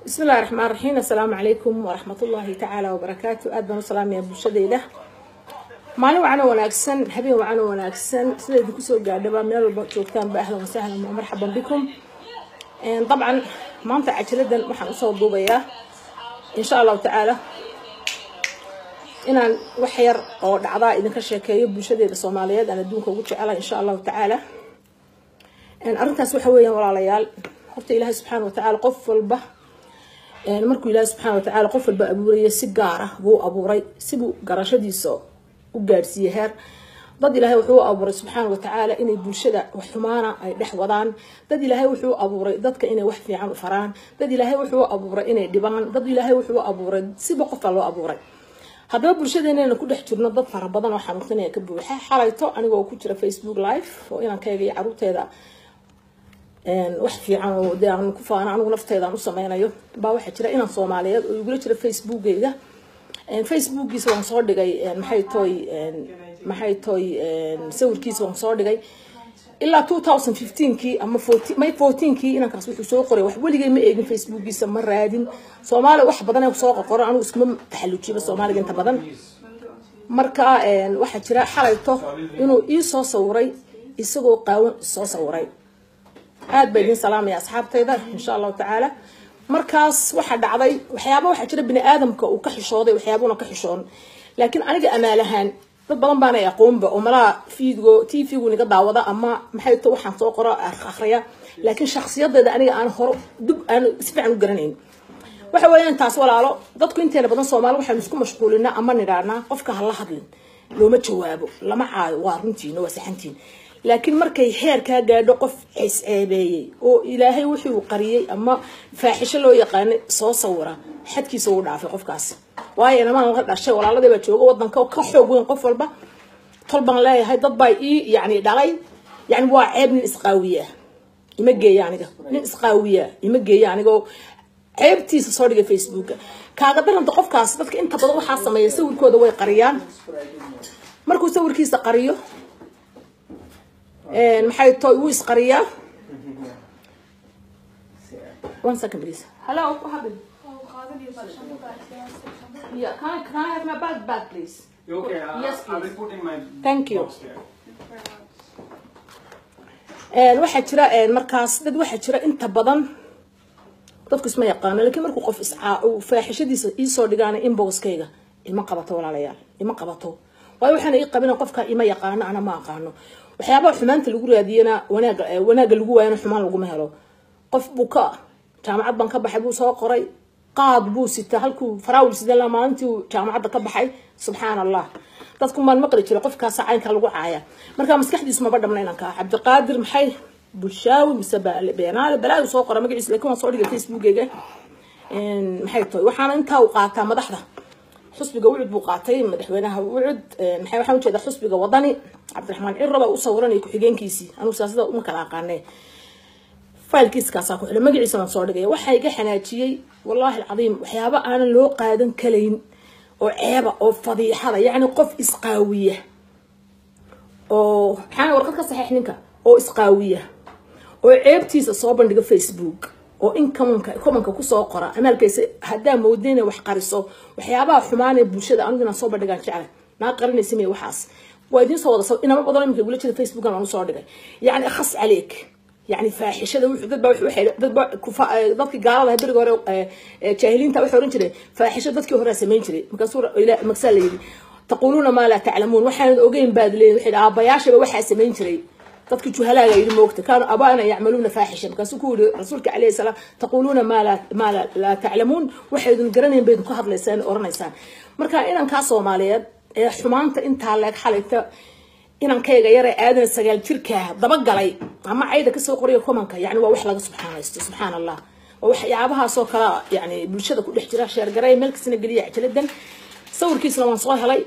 bismi illahi raxmaan raxiim assalaamu calaykum waraxmat ullaahi tacaala wabarakaatu aad baan u salaamaya bulshadeyda maalin wacan oo wanaagsan habeen wacan oo wanaagsan sida idinku soo gaadhaba meel walba joogtaanba ahlan wasahlan wa marxaban bikum dabcan maanta cajaladan waxaan usoo duubayaa insha allahu tacaala inaan wax yar oo dhacdaa idinka sheekeeyo bulshadeeda soomaaliyeed aan adduunka ugu jecelahay insha allahu tacaala arrintaas waxa weeyaan walaalayaal horta ilaahay subxaana watacaala qof walba markuu ilaahay subxaana watacaala qof walba abuuraya si gaar ah buu abuuray sibuu garashadiisa u gaadhsiiyey heer dad ilaahay wuxuu abuuray subxaana watacaala inay bulshada wax xumaana ay dhex wadaan dad ilaahay wuxuu abuuray dadka inay wax fiican u faraan dad ilaahay wuxuu abuuray inay dhibaan dad ilaahay wuxuu abuuray siba qofka loo abuuray haddaba bulshadeenana ku dhex jirno dad fara badan oo xanuunsanaya ka buuxa xalayto anigoo ku jira facebook live oo inaan ka eegaya caruurteeda wax fiican oo dee aan ku faano anigu nafteeda aan u sameynayo baa waxaa jira inaan soomaaliyeed oo igula jira facebookeyga facebookiisa waan soo dhigay maxay toy maxay toy sawirkiisa waan soo dhigay ilaa two thousand fifteenkii ama may fourteenkii inankaas wuxuu soo qoray wax weligay ma eegin facebookiisa ma raadin soomaaliya wax badan ee soo qoqoro anigu iskuma taxallujiba soomaaliga inta badan marka waxaa jira xalayto inuu ii soo sawiray isagoo qaawan soo sawiray aad baa idin salaamaya asxaabtayda insha allahu tacaala markaas waxaa dhacday waxyaaba waxaa jira bini aadamka uu ka xishooday waxyaabuna ka xishoon laakiin aniga amaalahaan dad badan baana aqoonba oo malaha fiidgo t v-gu niga daawada ama maxay to waxaan soo qoro akhriya laakiin shaksiyadeeda aniga aan horo dub aan si fiican u garanayn waxa weeyaan taas walaalo dadku inteena badan soomaali waxaynu isku mashquulinaa ama nidhaanaa qofka hala hadlin looma jawaabo lama caayo waa runtiin waa saxantiin laakiin markay heer kaa gaadho qof ceesceebeeyey oo ilaahay wuxuu qariyey ama faaxisho loo yaqaanay soo sawira xadkiisa uu dhaafay qofkaasi waayo inamaan la dhashay walaaladii baa jooga wadanka ka xoog weyn qof walba tol baan leeyahay dad baa ii yani dhalay yani waa ceeb nin isqaawiya ima geeya aniga nin isqaawiya ima geeya anigoo ceebtiisa soo dhigay facebooka kaaga daranta qofkaas dadka inta badan waxaa sameeya sawirkooda way qariyaan markuu sawirkiisa qariyo maxay to wuu isqariyaa one second please hello what happened yeah can I, can I have my bag back please Okay, uh, Yes, I will please. put in my Thank you. box here. waxaa jira markaas dad waxaa jira inta badan dadku isma yaqaano laakiin markuu qof iscaa uu faaxishadiisa iisoo dhigaana inboxkayga ima qabato walaalayaal ima qabato waayo waxaana ii qabina qofka ima yaqaano ana ma aqaano waxyaabaha xumaanta lagu raadiyana wanaaga wanaaga lagu waayana xumaan laguma helo qof buu ka jaamacad baan ka baxay buu soo qoray qaad buu sitaa halkuu faraawil sidan la maalintii uu jaamacadda ka baxay subxaan allah dadku maan maqli jira qofkaasa caynka lagu caaya marka maskaxdiisu maba dhamna inaan kaa cabdiqaadir maxay bulshaawi mise beenaale balaayu soo qora magaciisa laakiin waan soo dhigay facebookeyga maxay tahay waxaana intaa uu qaataa madaxda xusbiga wucud buu qaatay madaxweynaha wucud maxay waxaan ujeedaa xusbiga wadani cabdiraxmaan cirro baa u sawiranaya ku-xigeenkiisii anugu siyaasada uma kala aqaanee failkiiskaasaa ku xidhay magaciisa waan soo dhigaya waxaa iga xanaajiyey wallaahi alcadiim waxyaaba aanan loo qaadan kalayn oo ceeba oo fadiixada yacni qof isqaawiya oo maxaa warqad ka saxiix ninka oo isqaawiya oo ceebtiisa soo bandhiga facebook oo in komanka komanka kusoo qora amaalkaysa haddaa moodin inay wax qariso waxyaabaha xumaan ee bulshada anigu inaan soo bandhigaan jeclay naa qarinaysa miya waxaas waa idiin soo wada inama badan iminka igula jira facebookan aan usoo dhigay yacni akhas caleeg يعني فاحشة دad dad dadkii gaalada ah beriga hore jaahiliinta waxay oran jireen faaxisho dadkii hore samayn jiray markaasuu magsaa la yidhi taquluuna maa laa taclamuun waxaanad ogeyn baad leeyihin waxay aabayaashaba waxaa samayn jiray dadkii juhalaaga yidhi moogta kaanuu abaana yacmaluuna faaxisha markaasuu ku yidhi rasuulka calayhi salaam taquluuna maa laa maa laa taclamuun waxaydun garanayn baydun ka hadlaysaan oranaysaan marka inankaa soomaaliyeed ee xumaanta intaa leeg xalayta inankayga yare aadan sagaal jirkaa dabagalay ama cayda kasoo qoriya komanka yani waa wax laga subxaanaysto subxaan allah waa waxyaabahaasoo kale yani bulshada ku dhex jira sheergaray meel kastana geliya cajaladan sawirkiisna waan soo helay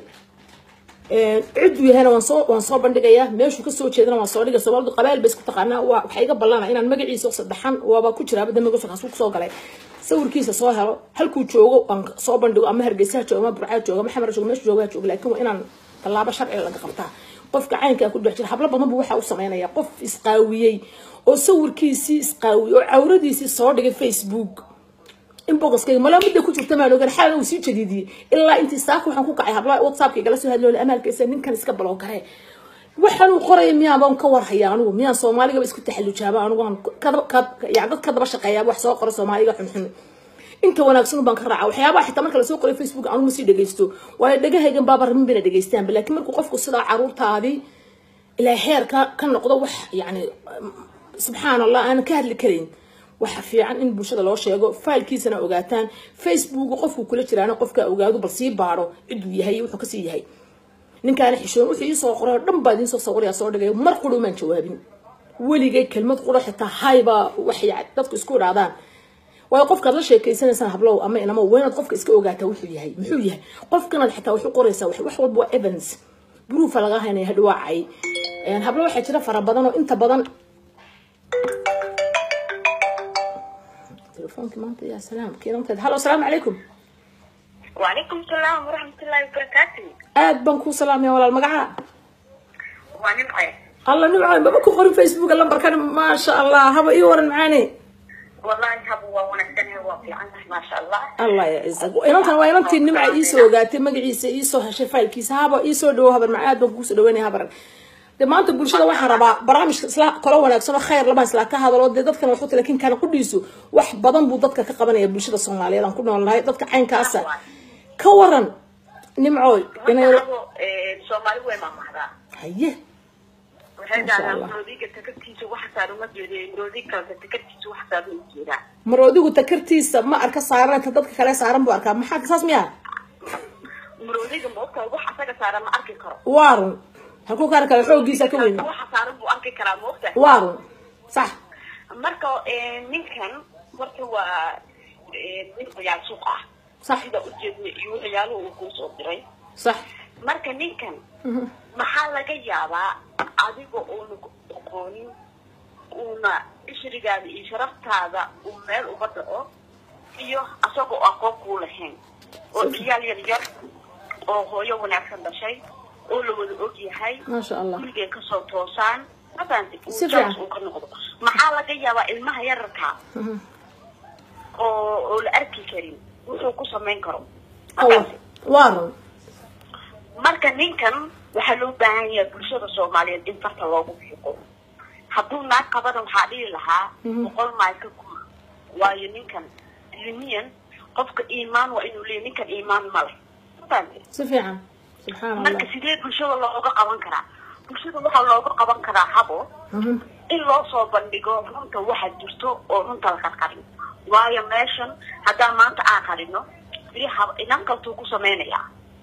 ciduu yahayna waan soo waan soo bandhigayaa meeshuu kasoo jeedana waan soo dhigay soomaalidu qabaal bay isku taqaanaa waa waxaa iga ballana inaan magaciisa saddexan waaba ku jiraa badda magaciisa kusoo galay sawirkiisa soo helo halkuu joogo aan soo bandhigo ama hargeysaha joogo ama burcaa joogo ama xamar joogo meeshu joogaa joogo laakiin waa inaan tallaabo sharciga laga qabtaa qofka caynkaa ku dhex jira hablo badan buu waxa u sameynaya qof isqaawiyey oo sawirkiisii isqaawiyey oo cawradiisii soo dhigay facebook inboxkayga malaa midda ku jirta maan ogan xalan uu sii jadiidiyey ilaa intii saaka waxaan ku kacay hablaha whatsappka igala soo hadloola amaalkaysa ninkan iska baloo garee waxaan uu qoraya miyaan baan ka warhaya anigu miyaan soomaaligaba isku taxallujaaba anigu aan yani dad ka daba shaqeeyaa wax soo qora soomaaliga xunxun inta wanaagsan baan ka raaca waxyaabaha xitaa marka lasoo qoray facebook anigu ma sii dhegaysto waayo dhagahaygan baaba rabin bayna dhegaystaanba laakiin markuu qofku sidaa caruurtaadii ilaa heer ka ka noqdo wax yani subxaan allah aanan ka hadli karayn waxa fiican in bulshada loo sheego failkiisana ogaataan facebook qofku kula jiraana qofka ogaado bal sii baaro ciduu yahay wuxuu kasii yahay ninkaana xishoon wuxuu iisoo qoray oo dhan baa idiin soo sawiraya soo dhigay mar qura umaan jawaabin weligay kelmad qura xitaa haybaa wax dadku isku idhaadaan waayo qofkaad la sheekeysanaysaan hablow ama inamo waa inaad qofka iska ogaataa wuxuu yahay muxuu yahay qofkanaad xitaa wax u qoraysaa wax walba waa evans bruufa laga haynaya hadhawaacay hablo waxaa jira fara badan oo inta badan telefoonki maanta ya salaam kiinanteed halo asalaamu calaykum وعليكم السلام ورحمة الله وبركاته aad baan kuu salaamaya walaal magaca ونبقى alla nimco maba ku qorin facebook lambarkan maasha allah haba ii waran macaane والله هو ونستنى هو في عنده ما شاء الله allah ya ciisag inantan waa inantii nimca iisoo ogaatay magaciisa iisoo heshay faylkiisa haba iisoo dhawo habar maca aad baan kuusoo dhaweynaya habaran de maanta bulshada waxaan rabaa barnaamijka isla kalo wanaagsan oo khayr lama isla ka hadalo dee dadkan waxu lakin kana qudhiisu wax badan buu dadka ka qabanaya bulshada soomaaliyeed aan ku noolnahay dadka caynkaasa ka waran nimcooy inay soomaali way maamahdaa haye waxay Masha dhahdaan Allah. roodiga takartiisa wax saaran ma jeedo roodi kaleta takartiisa wax saaran ma jeedaa maroodigu takartiisa ma arka saaran ta dadka kale saaran buu arkaa maxaa saas miya roodiga moogta wax asaga saaran ma arki karo waarun halkuu ka arkaa xoogiisa ka weyn waxa saaran buu arki karaa moogta waarun sax marka ninkan horta waa nin ciyaal suuq ah sax sida ujeedna iyo ciyaaluhu uu kuu soo diray sax marka ninkan maxaa laga yaabaa adiga uuna aqoonin uuna ishrigaada iyo sharaftaada uu meel uga dhaco iyo asagoo aqoon kuu lahayn oo ciyaal yar yar oo hooyo wanaagsan dhashay oo la wada og yahay maasha allah gurigay kasoo toosaan mafahanti Si fiican. uu ka noqdo maxaa laga yaabaa ilmaha yararka oo oo la arki karin wuxuu ku samayn karo Mafahanti? waarun marka ninkan waxaa loo baahan yahay bulshada soomaaliyeed in farta loogu fiiqo hadduu naag qabana waxaa dhihi lahaa boqol maay ka guur waayo ninkan ilmiyan qofka iimaan waa inuu leeyahy ninkan iimaan ma leh mafahamtay si fiican subxaan allah marka sidee bulshada looga qaban karaa bulshada waxaa looga qaban karaa habo Mhm. in loo soo bandhigo runta waxa jirto oo runta la qarqarin waayo meeshan haddaan maanta aan qarino beri hab inan kaltuu ku samaynayaa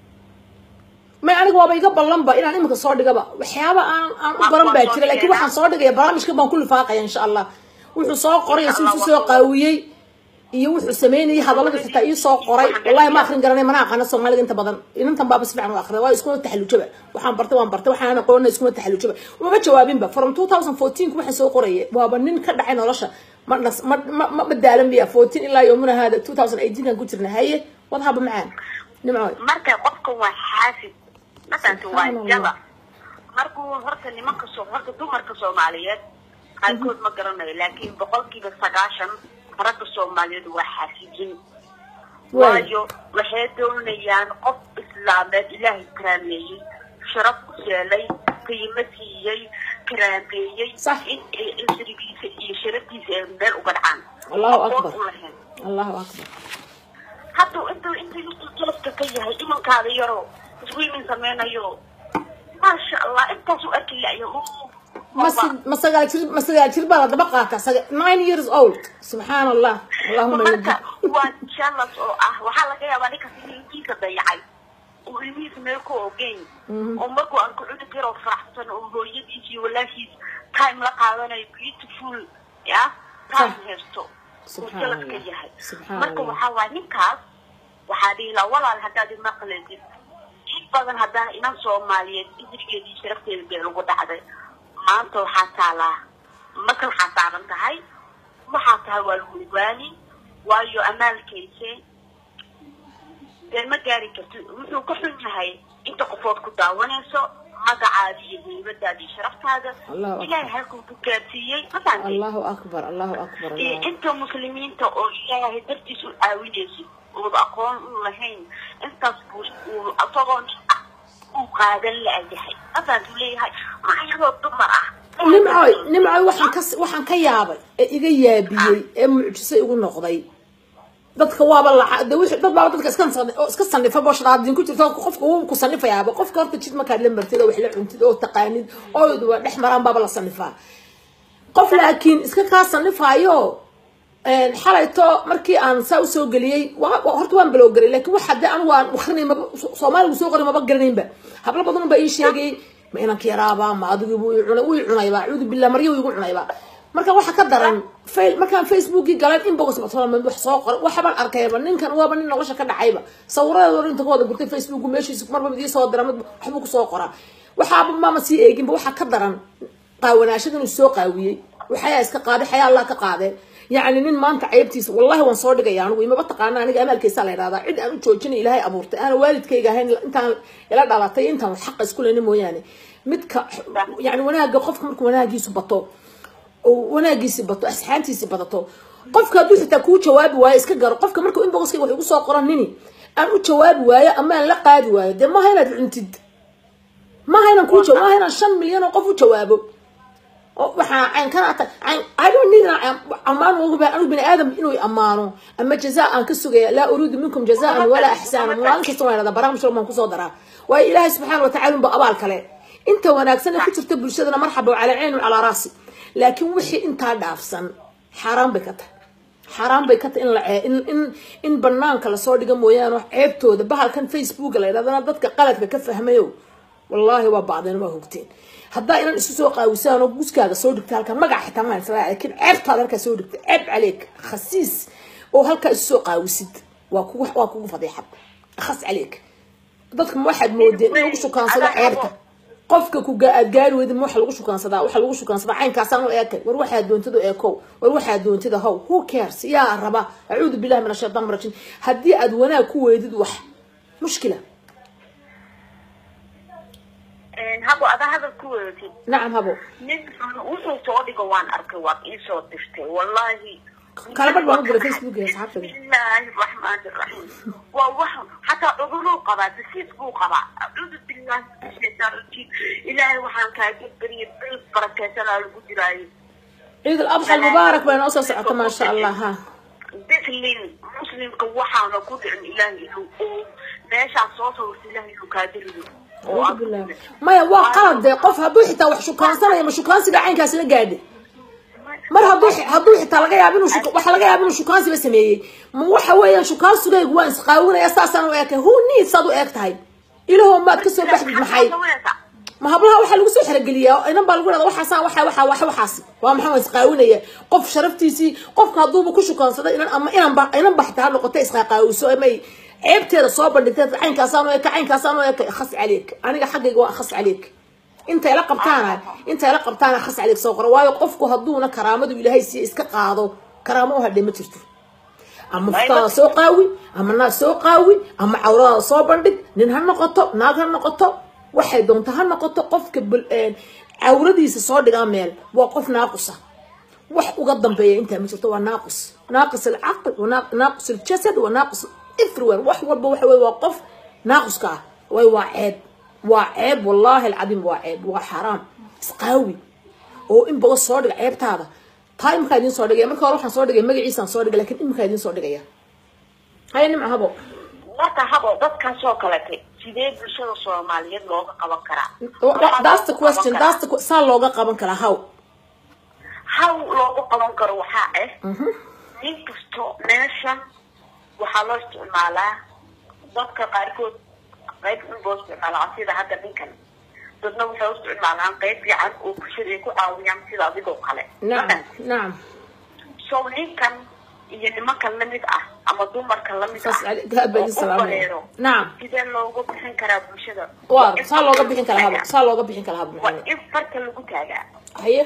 may aniga waaba iga ballanba inaan iminka soo dhigaba waxyaaba aan aan u baran baa jira laakiin waxaan soo dhigaya barnaamijka baan ku lifaaqaya insha allah wuxuu soo qoray si isu soo qaawiyey iyo wuxuu sameynayay hadallada xitaa ii soo qoray wallahi ma akrin garanay mana aqaana soomaaliga inta badan inantan baaba si fiican u akhriya waayo iskuma taxallujaba waxaan bartay waan bartay waxaan aqoona iskuma taxallujaba mama jawaabinba from 2014 waxaan soo qorayay waaba nin ka dhacay nolosha ma nas- ma ma ma madaalan biya 14 ilaa yoomuna hada 2018 kan ku jirna haye wadhaba macaan nimcooy marka qofka waa xaasid mafahamta waa Subxaan jaba Allah. markuu horta nimanka soo horta dumarka soomaaliyeed qaarkood ma garanayo laakiin boqolkiiba sagaashan ragga soomaaliyeed waa xaasidin waayo waxay doonayaan qof islaameed ilaahay karaameeyey sharaf ku yeelay qiimo siiyey karaameeyey Sax. in ay isrigiisa iyo sharaftiisa ay meel uga dhacaan Allahu Aqoon Akbar. u lahayn allahu akbar hadduu intuu intuu intuu jalabka ka yahay imankaada yaroo iswiimin sameynayo maasha allah intaasuu arki layo ma si- ma sagaal jir ma sagaal jir baa la daba qaata saga- nine years old subxaan allah allahuma marka najid waa jalas oo ah waxaa laga yaabaa ninkaas in ilmihiisa dayacay uu ilmihiisa meel ku ogeyn oo markuu arko cunug yaroo faraxsan oo hooyadiis iyo walaashiis time la qaadanayo beautiful ya time Sah. haysto uu Subxaan jalas ka Allah. yahay Subxaan marka Allah. waxaa waaya ninkaas waxaa dhihi lahaa walaal haddaad imaqleedid in badan haddana inan soomaaliyeed isrigeedii sharafteeda bee lagu dhacday maanta waxaa taalaa maka waxaa saaran tahay waxaa tahay waa lagu ogaani waayo amaalkayse dee ma gaari kartid wuxuu ka xun yahay inta qofood ku daawanayso magacaada iyo heybadaada iyo sharaftaada Allahu akbar. ilaahay halkuu ku gaarsiiyey ma fahamtay allahu akbar allahu akbar iyo allahu inta muslimiinta oo ilaahay dartiis u caawinaysid ooda aqoon u lahayn intaas buu uu isagoon uu qaadan la-yahay asaasuu leeyahay ayadoo dumar ah nimcoy nimcoy waxaan ka waxaan ka yaabay ee iga yaabiyey ee mucjiso igu noqday dadka waaba laca de wixii dad baaba dadka iska san- oo iska sanifa boshraadin ku jirto qofka wuu ku sanifayaaba qofka horta jid markaad la martid oo wax la cuntid oo taqaanid oo waa dhex maraan baaba la sanifaa qof laakiin iska kaa sanifaayo een, xalayto markii aan saa usoo geliyey wa- wa- horta waan balowgaray laakiin waxa de anigu aan akrinay maba soomaaligu soo qoray maba garanaynba hablo badan baa ii sheegay ma inanka yaraaba ma adigu buu ii cunay wuu ii cunayba acuudu billah maryo wuu igu cunayba marka waxa ka daran fail markaan facebookii galan inbox batolama wax soo qoray waxbaan arkayba ninkan waaba nin nolosha ka dhacayba sawiradeeda inta ka wada gurtay facebooku meeshiisa marba mid ii soo dira mid waxbuu kusoo qoraa waxaaba maama sii eeginba waxaa ka daran qaawanaashada inuu soo qaawiyey waxayaa iska qaaday xayaa allah ka qaadee yacni nin maanta ceybtiisa wallahi waan soo dhigaya anigu imaba taqaana aniga amaalkeysaa la yidhahdaa cid aan u joojinay ilaahay abuurtay aana waalidkayga ahayn intaan ila dhalatay intaan wax xaqa isku lena mooyaane midka yani wanaaga qofka markuu wanaagiisu bato oo wanaagiisi bato asxaantiisi badato qofka hadduu xitaa kuu jawaabi waayo iska garo qofka markuu inboxkayga wax igu soo qoran nini aan u jawaabi waayo ama aan la qaadi waayo dee maaha inaad cuntid maaha inaan kuu jawaab maaha inaan shan milyan oo qof u jawaabo oo waxaa cayn kana ata cayn I don't need an ammaan ugu baahan anigu bini aadam inuu i ammaano ama jazaa aan ka sugaya laa uriidu minkum jazaan walaa ixsaana maalin kasta waan idhahdaa barnaamij walba aan kusoo daraa waayo ilaahay subxaana watacaala unba abaal kale inta wanaagsan ee ku jirta bulshadana marxaba calaa cayni calaa raasi laakiin wixii intaa dhaafsan xaaraan bay ka tahay xaaraan bay ka tahay in la cee- in in in banaanka lasoo dhiga mooyaane ceebtooda bahalkan facebooka la yidhahdana dadka qaladka ka fahmayo wallaahi waa bacdeen waa hogteen haddaa inan isu soo qaawisaan oo guskaaga soo dhigta halkan magac xitaa maan isla laakiin ceebtaada halkaa soo dhigta ceeb caleeg khasiis oo halkaa isu soo qaawisid waa kugu waa kugu fadiixad khas caleeg dadka ma waxaad moodeen in lagu shukaansado ceebta qofka ku ga- aad gaari weyda ma waxa lagu shukaansadaa waxa lagu shukaansadaa caynkaasaan u eekay war waxaa doontida eekow war waxaa doontida how who cares yaa raba acuudu billahi min ashaytaan rajim haddii aad wanaag ku weydid wax mushkila habo adaa hadal ku wedatid nacam habo nin wuxuu soo dhigo waan arkay waad iisoo dirtay wallahi kala badh baan u diray facebook iyo asxaabtada bismillaahi raxmaani raxiim waa wax xataa cuduruu qabaa dasiis buu qabaa acuudu billahi min shaytaan rajiim ilaahay waxaan kaaga bariyay bil barakeysanaa lagu jiraayo ciid al-adxa almubaarak baa inoo soo socota maasha allah ha bislin muslimka waxaana ku dhicin ilaahay inuu oo meeshaa soo sawirta ilaahay inuu kaaga rido oo acuudu billahi maya waa qalad dee qof hadduu xitaa wax shukaansanayo ma shukaansiga caynkaas la gaadhay mar hadduu hadduu xitaa laga yaabo inuu shuka- waxa laga yaabo inuu shukaansiba sameeyey ma waxa weeyaan shukaansigaygu waan isqaawinaya saasaan u eekay who needs aad u eeg tahay ilahow maad ka soo baxdid maxay ma hablaha waxaa lagu soo xerogeliyaa inan baa lagu dhahda waxaasaan waxa waxa wax waxaas waa maxaa waa isqaawinaya qof sharaftiisii qofka hadduuba ku shukaansada inan ama inan ba inan ba xitaa ha noqotay isqaaqaawiso amay ceebteeda soo bandhigtay caynkaasaan u eka caynkaasaan u eka khas caleek aniga xaggayga waa khas caleek intay la qabtaana intay la qabtaana khas caleek soo qora waayo qofku hadduuna karaamadu ilaahay siiya iska qaado karaamo u hadhay ma jirto ama futaada soo qaawi ama naag soo qaawi ama cawradaada soo bandhig nin ha noqoto naag ha noqoto waxay doonto ha noqoto qofka bul- een, cawradiisa soo dhigaa meel waa qof naaqusa wax uga dambeeya intaa ma jirto waa naaqus naaqis alcaql wa naaq- naaqis aljasad wa naaqis everywhere wax walba waxa weye waa qof naaquska ah way waa ceeb waa ceeb wallaahi alcadiim waa ceeb waa xaraam isqaawi oo in badan soo dhiga ceebtaada taa iminkaa idiin soo dhigaya marka hore waxaan soo dhigay magaciisaan soo dhigay lakin iminkaa idiin soo dhigaya haya nimca habo marka habo dadkaasoo kaletay sidee bulshada soomaaliyeed looga qaban karaa that's the question that's the que- saa looga qaban karaa how how loogu qaban karo waxaa ah nin kasto meesha waxaa loo isticmaalaa dadka qaarkood qayb in loo isticmaalaa sida hadda ninkan dadna waxay u isticmaalaan qayb fiican oo bulshada ay ku caawiyaan sida adigoo kale nacam nacam so ninkan iyo nimankan lamid ah ama dumarka lamid saas ah gaab baa idin oo u salaamaya bareero nacam sidee looga bixin karaa bulshada waa in saa looga farta bixin lagu karaa habo taagaa. saa looga bixin karaa habo waa maxamed in farta lagu taagaa haye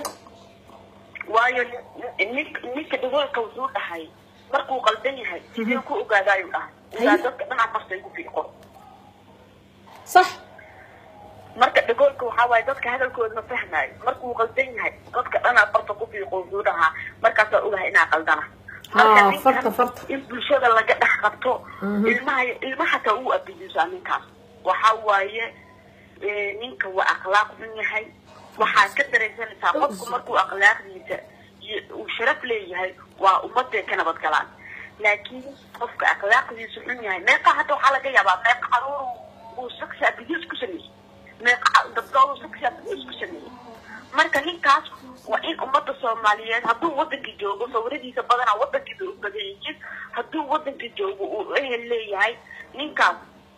waayo nin- ninka dhagoolka wuxuu dhahay markuu qaldan yahay sidee ku ogaada ayuu dhahay Haye. ogaa dadka dhinaca farta igu fiiqo sax marka tagoolka waxaa waaye dadka hadalkooda ma fahmaayo markuu qaldan yahay dadka dhanaa farta ku fiiqo wuxuu dhahaa markaasaa ogahay inaa qaldana marka Ah, ninkan farta, farta. in bulshada laga dhex qabto ilmaha ilmaha hataa uu abidisaa ninkaas waxaa waaye eh, ninka waa akhlaaq xun yahay waxaad ka dareensanaysaa qofku markuu akhlaaqdiisa iyo uu sharaf leeyahay waa ummaday ka nabad galaan laakiin qofka akhlaaqdiisu xun yahay meeqa hadda waxaa laga yaabaa meeqa caruur uu saksi abiyus ku sameeyey meeqa dabdoodu saksi abiyus ku sameeyey marka ninkaas waa in ummadda soomaaliyeed hadduu wadankii joogo sawiradiisa badanaa wadankiisa u badan yihiin hadduu wadankii joogo uu ehel leeyahay ninkaas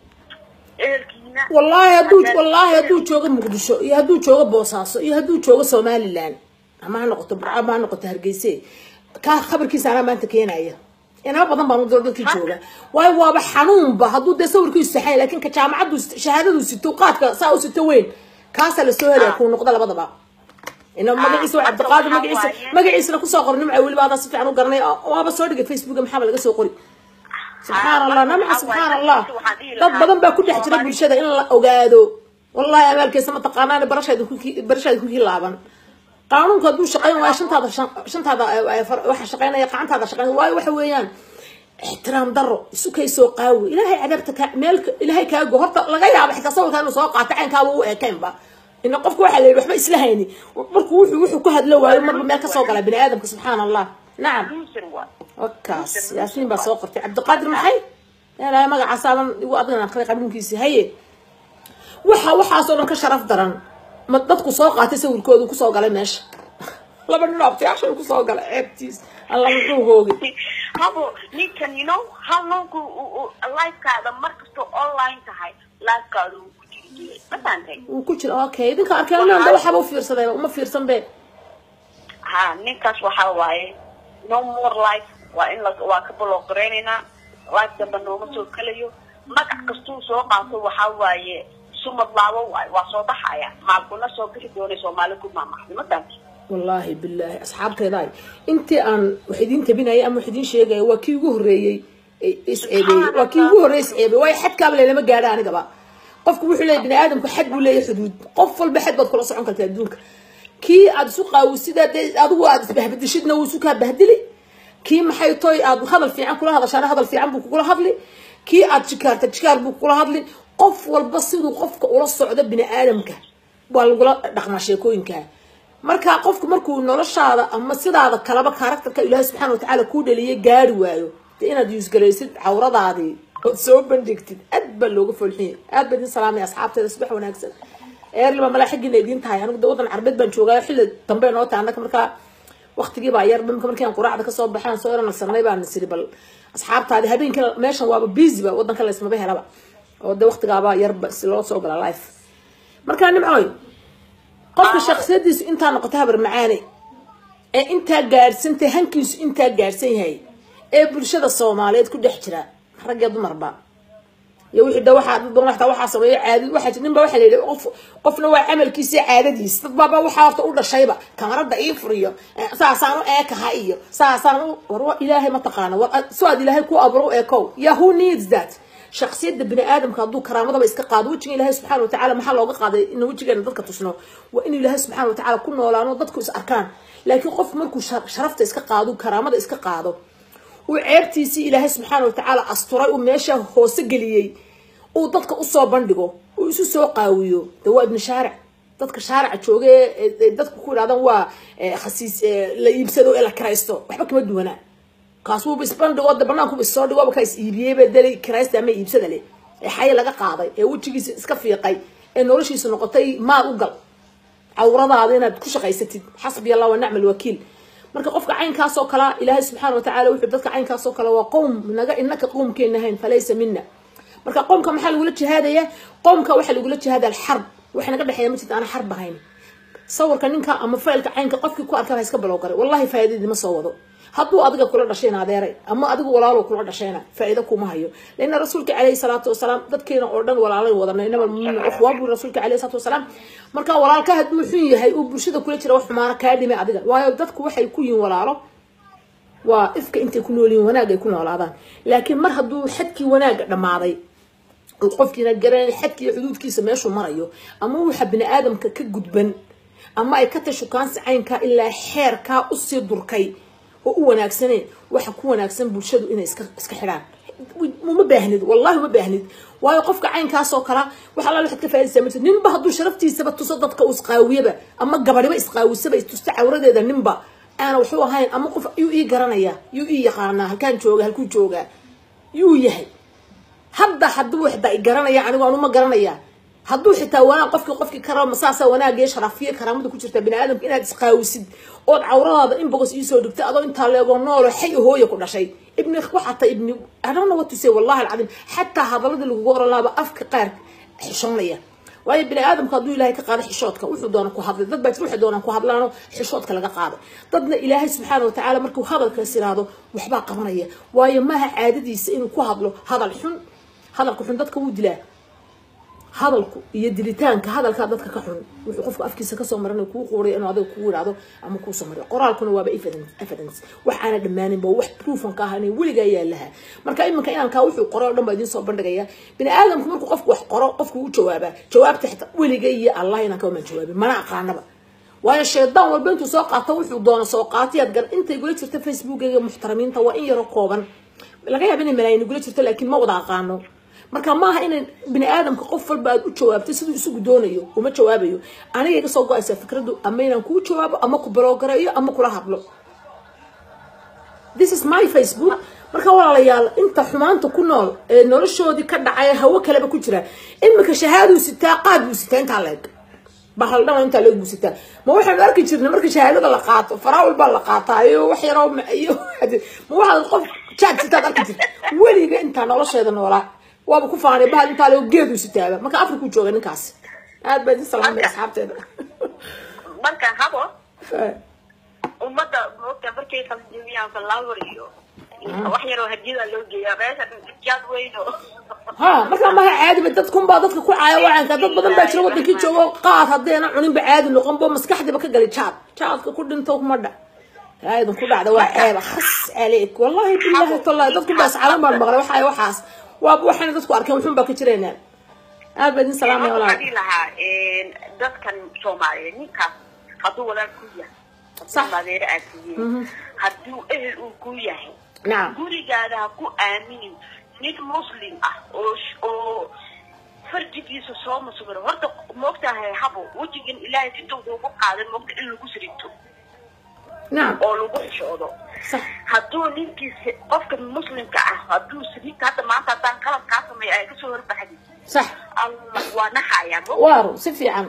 ehelkiina wallaahi hadduu haddaad- wallaahi hadduu joogo muqdisho iyo hadduu joogo boosaaso iyo hadduu joogo somaliland ama ha noqoto burco ama ha noqoto hargeyse kaa khabarkiisa anaa maanta keenaya inama badan baan u diro dadkii jooga waayo waaba xanuunba hadduu dee sawirkiisu saxay laakiin ka jaamacaddu shahaadadu sito qaadka saa u sito weyn kaasaa lasoo helaya kuu noqda labadaba ina magaciisa waa cabdiqaadir magaciisa magaciisana kusoo qor nimca weliba adaa si fiican u garanay waaba soo dhigay facebooka maxaaba laga soo qori subxaan allah namca subxaan allah dad badan baa ku dhex jira bulshada in la ogaado wallahi abaalkeesa ma taqaanaan barashaada ku barashaada ku laaban qaanuunka hadduu shaqayn waayo shantaada shan- shantaada eh, eh, far- waxa shaqaynaya gacantaada shaqayn waayo waxa weeyaan ixtiraam daro isu kay soo qaawi ilaahay cadaabta ka meel ilaahay kaago horta laga yaabo xitaa sawirka inuu soo qaato caynkaaba u eekaynba ina qofka waxaa la yidhi waxba isla hayni markuu wuxuu wuxuu ku hadlo waayo marba meel kasoo gala bini aadamka subxaan allah nacam loser waa wakaas yaasiin baa soo qortay cabdiqaadir maxay ilaahay magacaasaaban igu adgan aqri qabiinkiisi haye waxa waxaasoo dhan ka sharaf daran ma dadku soo qaatay sawirkoodu kusoo galay meesha laba nin abtiyaasha kusoo galay ceebtiis alla muxuu hoogay habo ninkan you know halonku lifekaada markastoo online tahay lifekaada uu ku jiri jiray ma fahamtay wuu ku jira okay idinka arkeen da waxaaba u fiirsaday uma fiirsan be ha ninkaas waxaa waaye no more life waa in la waa ka balooqareynaynaa life damba nooma soo gelayo magac kastuu soo qaato waxaa waaye sumad laabo waaye waa soo baxaya maalkuna soo bixi doonay soomaali ku maamaxday ma fahamtay wallaahi bilaahi asxaabteeda ay intii aan wax idiin tabinaya ama wax idiin sheegaya waa kii ugu horreeyey ee is ceebeeyey waa kii ugu horreeyey is ceebeeyey waayo xadkaaba leelama gaadha anigaba qofku wuxuu leeyahy bini aadamku xad buu leeyahay xuduud qof walba xad baad kula socon kartaa adduunka kii aad isu qaawisidaa dee adigu aad isbahbadishidna wuu isu kaa bahdili kii maxay toy aad hadal fiican kula hadashaana hadal fiican buu kugula hadli kii aad jikaarta jikaar buu kugula hadli qof walba siduu qofka ula socdo bini aadamka waa lagula dhaqmaa sheekooyinka marka qofku markuu noloshaada ama sidaada kalaba karakterka ilaahay subxaana watacaala kuu dhaliyay gaari waayo dee inaad yuusgaraysid cawradaadii ood soo bandhigtid aad baa looga folxiya aad baa idin salaamaya asxaabteeda subax wanaagsan eerliba malaa xaggiina idiin tahay anigu de waddan carbeed baan joogaa xilli dambe noo tahay annaka markaa waqtigii baa yar mimka markii aan quraacda kasoo baxaan soo eranagsanay baan siri bal asxaabtaadi habeenkii meeshan waaba busy ba waddanka laysmaba helaba oo de waqtigaaba yarba si loo soo gala life markaa nimcooy qofka shaksiyadiisu intaa noqota habar macaane ee intaa gaadhsantay hankiisu intaa gaadhsan yahay ee bulshada soomaaliyeed ku dhex jira rag iyo dumarba iyo wixii da waxaa dad badan waxtaa waxaa sameeyo caadi waxaa jir ninba waxaa la yidhi qof qofna waa camalkiisa iyo caadadiisa dad baaba waxaa horta u dhashayba kamarada ii furiyo eh, saasaan u eekaha iyo saasaan u war wa ilaahay ma taqaana war so aad ilaahay ku aburo u eekow ya who needs that shaksiyada bini aadamka hadduu karaamadaba iska qaado wejiga ilaahay subxaana watacaala maxaa looga qaaday in wejigeena dadka tusno waa in ilaahay subxaana watacaala ku noolaano dadku is arkaan laakiin qof markuu shar- sharafta iska qaado karaamada iska qaado uu ceebtiisii ilaahay subxaana watacaala asturay uu meesha hoose geliyey uu dadka usoo bandhigo uu isu soo qaawiyo de waa ibni shaaric dadka shaarica jooga ee ee- ee dadku ku idhahdaan waa eh, khasiis eh, la iibsado ee la kiraysto waxba kama duwanaa kaas wuuba isbandhigo de banaankuba issoo dhigo ka is iibiyeyba deli kiraysta ama iibsada leh ee xaye laga qaaday ee wejigiisa iska fiiqay ee noloshiisa noqotay maal u gal cawradaada inaad ku shaqaysatid xasbi allah wa nicma alwakiil marka qofka caynkaas oo kala ilaahay subxaana watacaala wuxuu dadka caynkaas oo kale waa qowm naga inaka qowmkeena ahayn falaysa mina marka qowmka maxaa lagula jihaadaya qowmka waxaa lagula jihaada alxarb waxa naga dhexeeya ma jirta aan xarb ahayn sawirka ninka ama faylka caynka qofkii ku arkaa ha iska bilow garay wallahi faa'iidadii ma soo wado hadduu adiga kula dhashayna adeeray ama adigu walaalo kula dhashayna faa'iido kuma hayo leanna rasuulka calayhi salaatu wasalaam dadkeena oo dhan walaalay wadana inama almuumina ukhwaan buu rasuulka calayhi salaatu wasalaam marka walaalka hadduu xun yahay uu bulshada kula jira wax xumaana kaa dhimay adiga waayo dadku waxay ku yihin walaalo waa ifka intay ku nool yihin wanaag ay ku noolaadaan laakiin mar hadduu xadkii wanaaga dhammaaday qofkiina garanay xadka iyo xuduudkiisa meeshuu marayo ama waxa bini aadamka ka gudban ama ay ka tashukaansi caynkaa ilaa xeerkaa usii durkay oo u wanaagsaneen waxa ku wanaagsan bulshadu inay iska iska xidhaan uma baahnid wallahi uma baahnid waayo qofka caynkaasoo kala waxa alla waxaad ka faa'idaysaa marti ninba hadduu sharaftiisaba tuso dadka uu isqaawiyaba ama gabadhiba isqaawisaba istusta cawradeeda ninba aana waxu ahayn ama qof yuu ii garanaya yuu ii yaqaanaa halkaan jooga halkuu joogaa yuu yahay hadda hadduu xitaa i garanaya anigu anuma garanaya hadduu xitaa wanaag qofkii qofkii kara masaasa wanaagiyo sharafiyo karaamada ku jirta bini aadamka inaad isqaawisid ood cawradaada in bogos iisoo dhigta adoo intaa leegoo noolo xay hooya ku dhashay ibni waxata ibni adana watuse wallahi alcadiim xataa hadaladii lagugu oran laaba afka qaar xishoonaya waayo bini aadamka hadduu ilaahay ka qaado xishoodka wuxuu doona ku hadlay dad baa jir waxay doonaan ku hadlaano xishoodka laga qaaday dadna ilaahay subxaana watacaala markuu hadalkaas yiraahdo waxbaa qabanaya waayo maaha caadadiisa inuu ku hadlo hadal xun hadalka xun dadka wuu dilaa hadalku iyo dilitaanka hadalkaa dadka ka xun wuxuu qofka afkiisa kasoo maran kuu quuray inuu adiga kugu yidhahdo ama kuusoo mariyo qoraalkuna waaba evidence wax aana dhammaaninba wax proofan ka ahayn weligaa yaalaha marka iminka inankaa wuxuu qoro o dhan baa idiin soo bandhigaya bini aadamku markuu qofku wax qoro qofku u jawaabaa jawaabta xitaa weliga iyo allah inanka maan jawaabin mana aqaanaba waayo shaydaan walba intuu soo qaato wuxuu doono soo qaatayaad gar intay gula jirta facebookiga muxtaramiinta waa in yaro kooban laga yaaba inay malaayin gula jirto laakiin ma wada aqaano marka maaha inay bini aadamka qof walba aad u jawaabto siduu isagu doonayo uma jawaabayo aniga iga soo go-aysa fikradu ama inaan kuu jawaabo ama ku baloogareeyo ama kula hadlo this is my facebook marka walaalayaal inta xumaanta ku nool ee noloshoodii ka dhacay hawo kaleba ku jira imika shahaaduu sitaa qaad buu sitaa intaa leeg bahaldhama intaa leeg buu sitaa ma waxaanu arki jirnay marka shahaadada la qaato faraawil baa la qaataa iyo wax yaroo iyo ma waxaad qof jaad sitaad arki jirta weliga intaa nolosheeda noolaa waaba ku faanay bahal intaa leo geedu sitaaba marka afrikuu jooga ninkaas aad baa idin salaamay asxaabteeda marka habo ummadda moogta markay qaljimiyaan falawar iyo wax yaroo hadiyada loo geeyaa meesha jaad weyn oo ha markaa maha caadiba dadkunbaa dadka ku caaya wacanka dad badan baa jira wadankii joogo qaad haddeena cuninba caadi noqonbo maskaxdiiba ka galay jaad jaadka ku dhinto kuma dha aadan ku dhacda waa ceeba khas caleyk wallahi billahi tallahi dadku baa iscalan baan maqlay waxay waxaas waaba waxayna dadku arkeen wuxuun baa ka jiraynaa aad baa idin salaamaya walaal waxaan lahaa dadkan soomaaliyeed ninkaas hadduu walaal ku yahay Sax. madeere aad tihiin hadduu ehel uu ku yahay nacam gurigaada ha ku aaminin nin muslim ah oo sh- oo farjigiisa soo maswiro horta moogtahay habo wejigan ilaahay inta kuugu qaaday moogta in lagu sirito nacam oo lagu xishoodo sax hadduu ninkiisa qofka muslimka ah hadduu sirita hadda maanta haddaan qalab kaa sameeya ay kasoo horbaxdi sax allah waa naxayaa mo waaru si fiican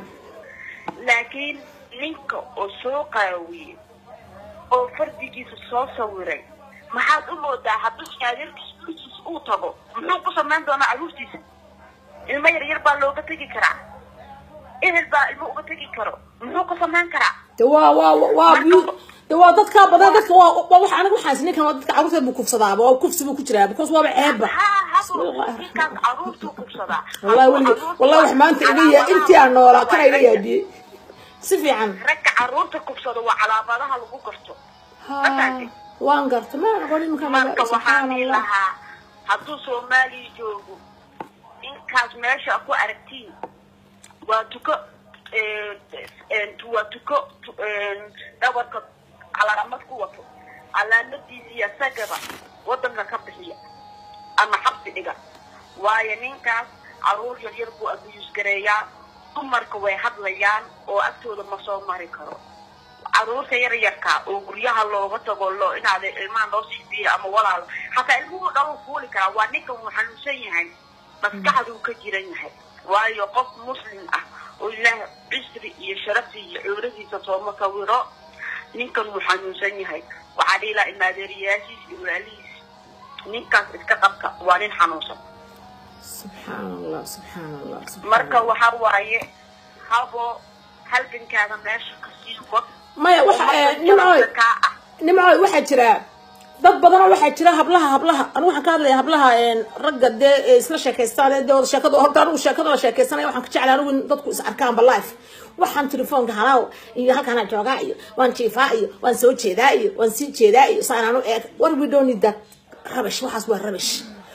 laakiin ninka oo soo qaawiyey oo fardigiisa soo sawiray maxaad u moodaa hadduu shaadeerkiisa gurigiisa uu tago muxuu ku samayn doonaa caruurtiisa ilmo yar yar baa looga tegi karaa ehel baa ilmo uga tegi karo muxuu ku samayn karaa de waa waa waa bu- de waa dadkaa badan dadka waa waa wax aniga waxaas ninkan waa dadka carruurteed buu kufsadaaba waa kufsi buu ku jiraa because waaba ceebba haa habo Bismillaahi ninkaas caruurtuu kubsadaa wallahi weliga wallahi wax maanta iga yaa intii aan noolaa kana iga yaabiyey si fiican ragga caruurta kubsada waa calaamadaha lagu garto ha waan garta ma aqoon iminka marka waxaan subxaan dhihi allah lahaa hadduu soomaaliya joogo inkaas meesha ku aragtiin waa tuko eh, eh, waa tuko tu- eh, dhabarka calaamad ku wato calaamadiisiiya sagaba wadanka ka bixiya ama xabsi dhiga waayo ninkaas caruur yar yar buu abiyus gareeyaa dumarka way hadlayaan oo agtooda ma soo mari karo caruurta yar yarka oo guryaha looga tago loo inaad ilmaha loo siibiyo ama walaal hataa ilmuhu dhaluu fuuli karaa waa ninkan wuu xanuunsan yahay maskaxduu ka jiran yahay waayo qof muslim ah oo ilaah cisri iyo sharafi iyo cuuradiisa sooma sawiro ninkan wuu xanuunsan yahay waxaa dhihi lahaa imaadeeriyaashiis iyo walaalihiis ninkaas iska qabka waa nin xanuunsan subxaan allah subxaan allah subxaan marka allah. waxaa waaye habo halgankaada meesha kasii wad maya waxa eh, nimcoy kaa ah nimcoy waxaa jira dad badanoo waxaa jira hablaha hablaha anigu waxaan ka hadlaya hablaha een, ragga dee ee isla sheekaystaan ee dee wada sheekada horta anigu sheekada la sheekaysanaya waxaan ka jeclay anigu in dadku is arkaanba life waxaan telefoonka halaw iyo halkaanaa joogaa iyo waan jiifaa iyo waan soo jeedaa iyo waan sii jeedaa iyo saan anu eeg war we don't need that rabish waxaas waa rabish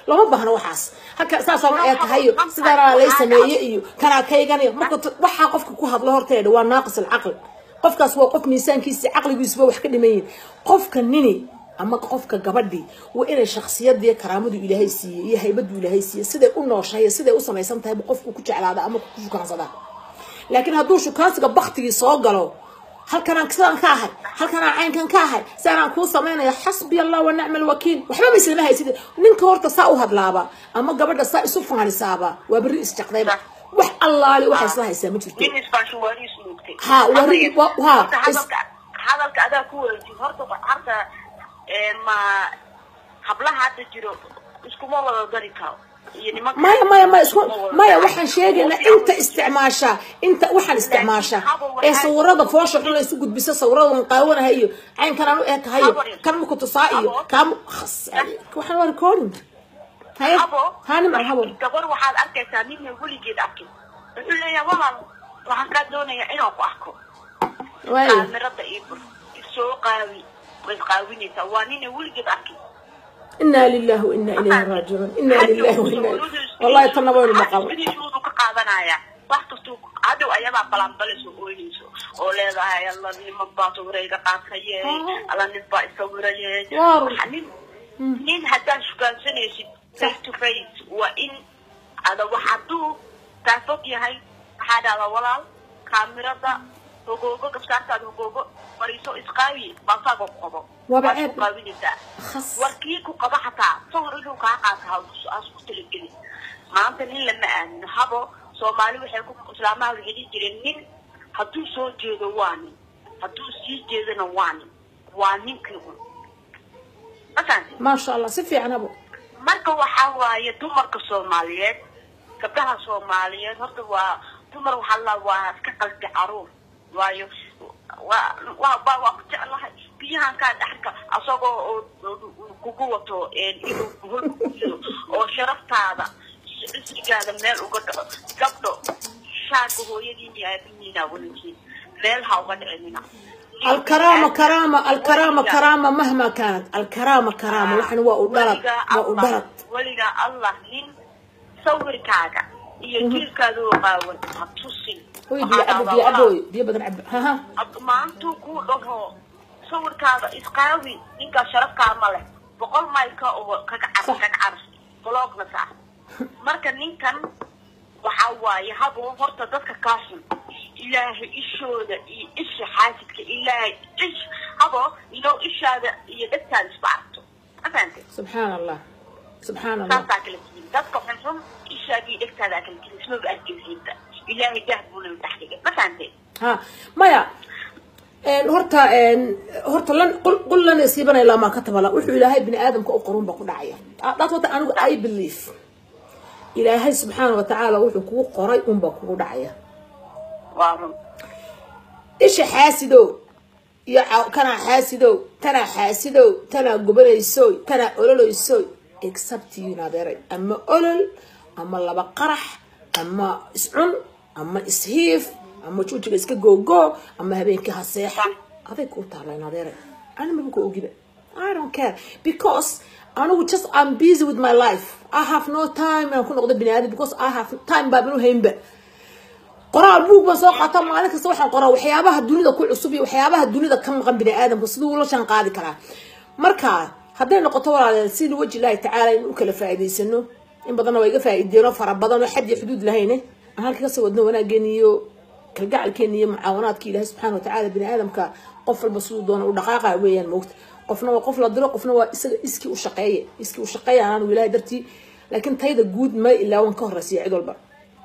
lama baahno waxaas halka saasoo ma ee tahayo sidaanaa lay sameeye iyo kanaa kayganayo marka waxaa qofka ku hadlo horteeda waa naaqis alcaqli qofkaas waa qof miisaankiisa caqligiisuba wax ka dhiman yihin qofka nini ama qofka gabadhii waa inay shaksiyadii karaamadu ilaahay siiyey iyo haybadu ilaahay siiyey siday u nooshahay siday u samaysan tahay qofku ku jeclaada ama ku shukaansadaa laakiin hadduu shukaansiga baktigii soo galo halkanaan sidaan ka ahay halkanaan caynkan ka ahay sidaanaan kuu samaynaya xasbi allah wa nicma alwakiil waxba maslama haysid ninka horta saa u hadlaaba ama gabadha saa isu faanisaaba waa berri isjaqdayba wax allaali waxa isla haysaa ma jirto nin isbaashuwaariis nuugtay ha wari wa- ha is- hadalka hadalka adaa ku wareejin horta horta ee, ma hablaha hadda jiro iskuma wada dari karo iyo nimanka maya maya maya isku iskuma wada maya dari waxaan karo. sheegaynaa inta isticmaasha inta waxaan isticmaasha ee sawirada foosha xun la isu gudbiso sawirada muqaawanaha iyo caynkanaan u eekahayo kan muku tusaa iyo kaan khas waxaan waa recording haye habo hanim al habo gabar waxaad arkaysaa ninna weligeed arkin wuxuu leeyahay walaal waxaan kaa doonayaa inaan ku arko waayo kaamirada ii bur soo qaawi way qaawinaysaa waa nina weligeed arkin inaa lillahi wa inaa ilayhi raajicuun inaa lillahi wa inaa wallahi tanna waynu maqal widiisuudu ka qaadanaya wax kastuu hadhow ayadaa balanbalayso ooynayso oo leedahay alla niman baa sawirayga qaataye alla nin baa isawiraye Waar. Waxa nin nin haddaad shugaansanaysid face to face waa in ada wax hadduu kaa fog yahay waxaa dhahdaa walaal kaamirada hogoogo gabsaartaada hogoogo fariiso isqaawi baasaaga ku qabo Waaba Waad ceeb. ku qaawinaysaa khas warkii ku qaba xataa sawir inuu kaa qaato haas ku talagelin maanta nin lama aamino habo soomaali waxay ku islaamaha waxay dhihi jireen nin hadduu soo jeedo waa nin hadduu sii jeedona waa nin waa ninkii un mafahanti maasha allah si fiican habo marka waxaa waaye dumarka soomaaliyeed gabdhaha soomaaliyeed horta waa dumar waxaa la waa iska qalbi caruur waayo waa waa waa waa ku jeclahay biyahan kaa dhaxka asagoo oo oo kugu wato een inuu hol kujido oo sharaftaada isrigaada meel uga dhaco gabdho shaarka hooyadiin iyo aabihiina weligiin meel ha uga dhicinina الكرامة كرامة الكرامة كرامة مهما كانت الكرامة كرامة وحن وأدرت وأدرت weligaa allah nin sawirkaaga iyo jiilkaada oo qaawan ha tusin وي Waxaa بي أبو dhahdaa, بي "Walaal, أبوي بي بدن عب ها ها ab- maantuu kuu dhaho sawirkaada isqaawi ninkaa sharafkaa ma leh boqol maylka oo kaga car Sax. kaga car bloogna sax marka ninkan waxaa waaye habo horta dadka kaa xun ilaahay ishooda iyo isha xaasidka ilaahay ish habo inoo ishaada iyo dhegtaada isba aragto ma fahantay سبحان الله سبحان الله saasaa kala tihin dadka xunxun ishaadii dhegtaadaa kala tihin ismaba arkeysiinta ilaahay dah buuna dhex dhigay ma fahantay ها مايا ان هرتا ان هرتا لن قل قل لن يصيبنا الا ما كتب الله وحو الهي بني ادم كو قرون با كدعيا دات وتا انو اي بليف الهي سبحانه وتعالى وحو كو قري ان با كو دعيا waa run isha xaasidow iyo ca- kanaa xaasidow tanaa xaasidow tanaa gubanaysoy tanaa ololeysoy except you nadeeray ama olol ama laba qarax ama iscun ama ishiif ama juujiga iska googoo ama habeenkii ha seexa aday kuu taallay nadeeray ani maba ku ogiba I don't care because anigu just I'm busy with my life I have no time inaan ku noqdo bini aadam because I have time baaban u haynba qoraal buug baan soo qaata maalin kasta waxaan qoraa waxyaabaha dunida ku cusub iyo waxyaabaha dunida ka maqan bini aadamka siduu ula shan qaadi karaa marka hadday noqoto walaaleel sida waji ilaahi tacaala in u kala faa'iidaysano in badanna waa iga faa'iideeno fara badan oo xad iyo xuduud lahayne aan halka kasii wadno wanaageen iyo kalgacalkeena iyo mucaawanaadka ilaahi subxaana watacaala bini aadamka qof walba siduu doona u dhaqaaqa weeyaan moogta qofna waa qof la diro qofna waa isaga iskii u shaqeeye iskii u shaqeeya anaanu ilaahay dartii laakiin tayda guud ma ilaawan ka horreysiya cid walba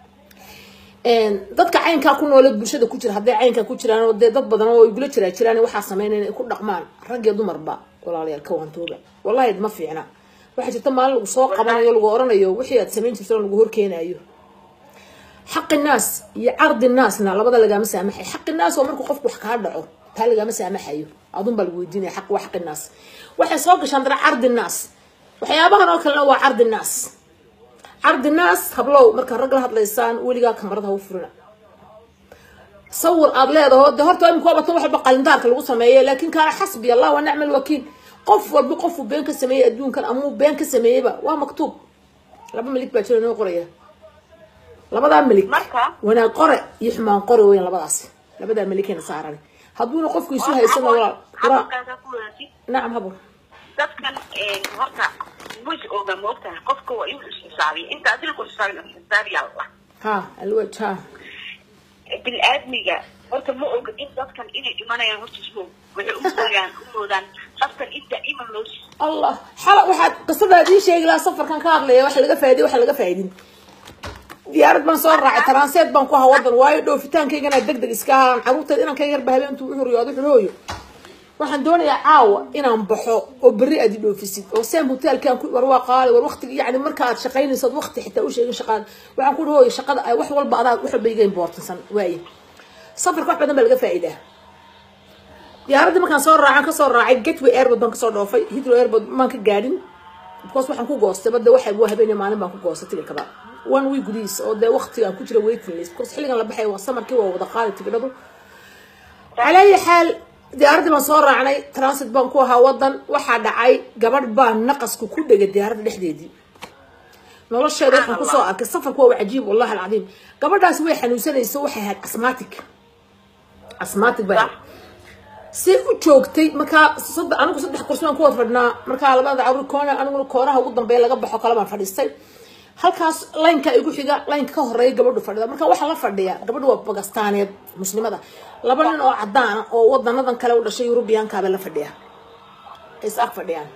dadka caynkaa ku noole bulshada ku jira hadday caynkaa ku jiraan oo dee dad badan oo igula jiraa jiraan waxaa sameynaya inay ku dhaqmaan rag iyo dumarba walaalayaal ka wantooba wallahi ma fiicna waxaa jirta maalin lagu soo qabanayo lagu oranayo wixii aad samayn jirto lagu horkeenayo xaqi naas iyo cardi naasna labada lagama saamaxay xaqi naas oo markuu qofku wax kaa dhaco taa lagama saamaxayo adun baa lagu weydiinaya xaq waa xaqi naas waxay soo gashaan dara cardi naas waxyaabahan oo kalena waa cardi naas cardi naas hablow markaad rag la hadlaysaan weligaa kamarada ha u furina sawir aad leedaho de horta imika waa batan wax walba qalindaarka lagu sameeye laakiin kaana xasbi allah wa nicma alwakiil qof walba qofuu been ka sameeyey adduunkan amuu been ka sameeyeyba waa maktuub laba milig baa jira noo qoraya labadaa milig Marka? wanaag qore iyo xumaan qore weyan labadaasi labadaa miligkeena saaran hadduuna qofku isu haysana walaal qura Hadalkaaga ku wadaagtid. nacam habo dadkan een, horta wis oga moogtahay qofka waa inuu isxisaabiyo inta adil ku xisaabin xisaabiya allah ha alwaj ha bini-aadmiga horta ma oga in dadkan inay dhimanayaan horta ismo waxay u mooyaan u moodaan qafkan inta iman loo siiyo allah xala waxaad qisadaad ii sheegi lahaa safarkan ka hadlaya waxa laga faa'iday waxa laga faa'iidin diyaarad baan soo raacay taranseed baan ku ahaa wadan waayo dhoofitaankaygana deg deg iska ahaan caruurteed inaan ka yarba habeentuu u huriyoodo xulooyo waxaan doonayaa caawa inaan baxo oo berri aad i dhoofisid oo seen hotelkaan ku war waa qaali war waqtiga yani marka aad shaqaynayso ad waqti xitaa u sheegin shaqaada waxaan ku hooyo shaqada ay wax walba adaa wax walba iga importansan waaye safarka wax badan baa laga faa'iidaa diyaaradii markaan soo raacan kasoo raacay gatway airport baan kasoo dhoofay hidro airport maan ka gaadhin because waxaan ku goostay bade waxa waa habeenay maalin baan ku goostay tigirkaba one week gudihiis oo dee waqtigaan ku jira waiting list because xilligan la baxay waa samarkii waa wada qaali tigidhadu calaa ayi xaal diyaaradii baan soo raacnay transit baan ku ahaa wadan waxaa dhacay gabadh baa naqasku ku dhegay diyaaradda dhexdeedii nolosheeda waxaan kusoo arkay safarku waa cajiib wallahi alcadiim gabadhaasi way xanuunsanayso waxay ahayd asmatic asmatic bay ahayd si u joogtay markaa saddex anigu saddex kursi baan ku wada fadhinaa markaa labada cawri koona aniguna koonaha ugu dambeeya laga baxo kale baan fadhiistay halkaas laynka igu xiga laynka ka horeeya gabadhu fadhida marka waxaa la fadhiya gabadhu waa bagastaaneed muslimada laba nin oo cadaan ah oo wadanadan kale u dhashay yurubiyaankaaba la fadhiya is ag fadhiyaan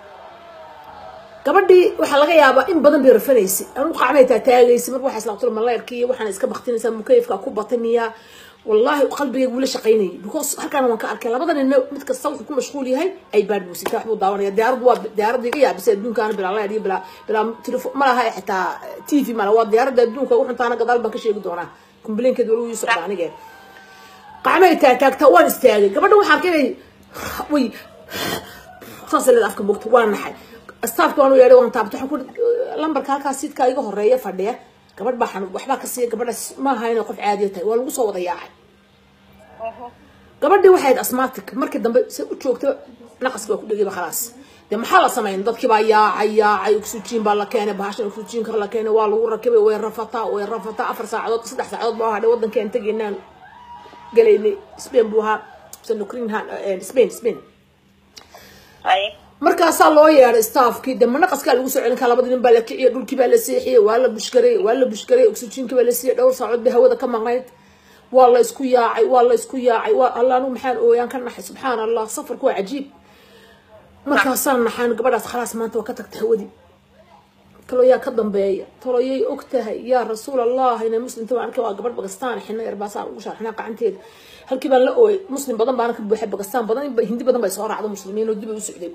gabadhii waxaa laga yaabaa in badan bay rafanaysay anigu qacmay taataagaysay marka waxaa islaaqtul maleerkii waxaana iska baktinaysaa mukayifka ku bataniyaa والله قلبي ولا شقيني because halkan waan ka arkay labada nin mid kasta wuxuu ku mashquul yahay ay baad buusita waxbuu daawanaya diyaarad waa diyaarad iga yaabisay adduunkaan bilaa la yadhiyo bilaa bilaa telefoon ma laha xitaa tv ma laha waa diyaaradda adduunka wuxuu taana gadaal baan ka sheegi doonaa kumbilinkeed wali uu socdaa anige qacmay taagtaagta waan istaagay gabadha waxaa arkay inay way saas leed afka bogta waan naxay staafka waan u yeedhay waan taabtay waxaan ku lambarka halkaas sidka iga horeeya fadhiya gabadh baa xanuun waxbaa ka siiya gabadhaas ma aha inay qof caadiya tahay waa lagu soo wada yaacay gabadhii waxay ahayd asmatic markii dambe se u joogta naqaski waa ku dhegayba khalaas dee maxaa la sameyn dadkii baa yaacay yaacay oxygen baa la keenay bahashan oxygenka la keenay waa lagu rakibay way rafataa way rafataa afar saacadood saddex saacadood baa hadhay waddankean tegaynaan galaynay spain buu ahaa sanukrinhan spain spain markaasaa loo yeedhay staafkii de manaqaskaa lagu soo celin karaa labadii nin baa la kiciyay dhulkii baa la seexiyey waa la bushgaray waa la bushgaray oxygenkii baa la siiyey dhowr saacood bay hawada ka maqnayd waa la isku yaacay waa la isku yaacay waa alla anu maxaan ooyaan ka naxay subxaan allah safarku waa cajiib markaasaan naxaan gabadhaas khalaas maanta waa ka tagtay hawadii talo yaa ka dambeeya talo yay og tahay yaa rasuul allah inay muslimta waan arkay waa gabadh bagastaan xina yar baa saa ugu sharxinaa gacanteeda halkii baan la ooyay muslim badan baana ka buuxay bagastaan badan hindi badan bay soo raacdo muslimiin oo dib ay u socday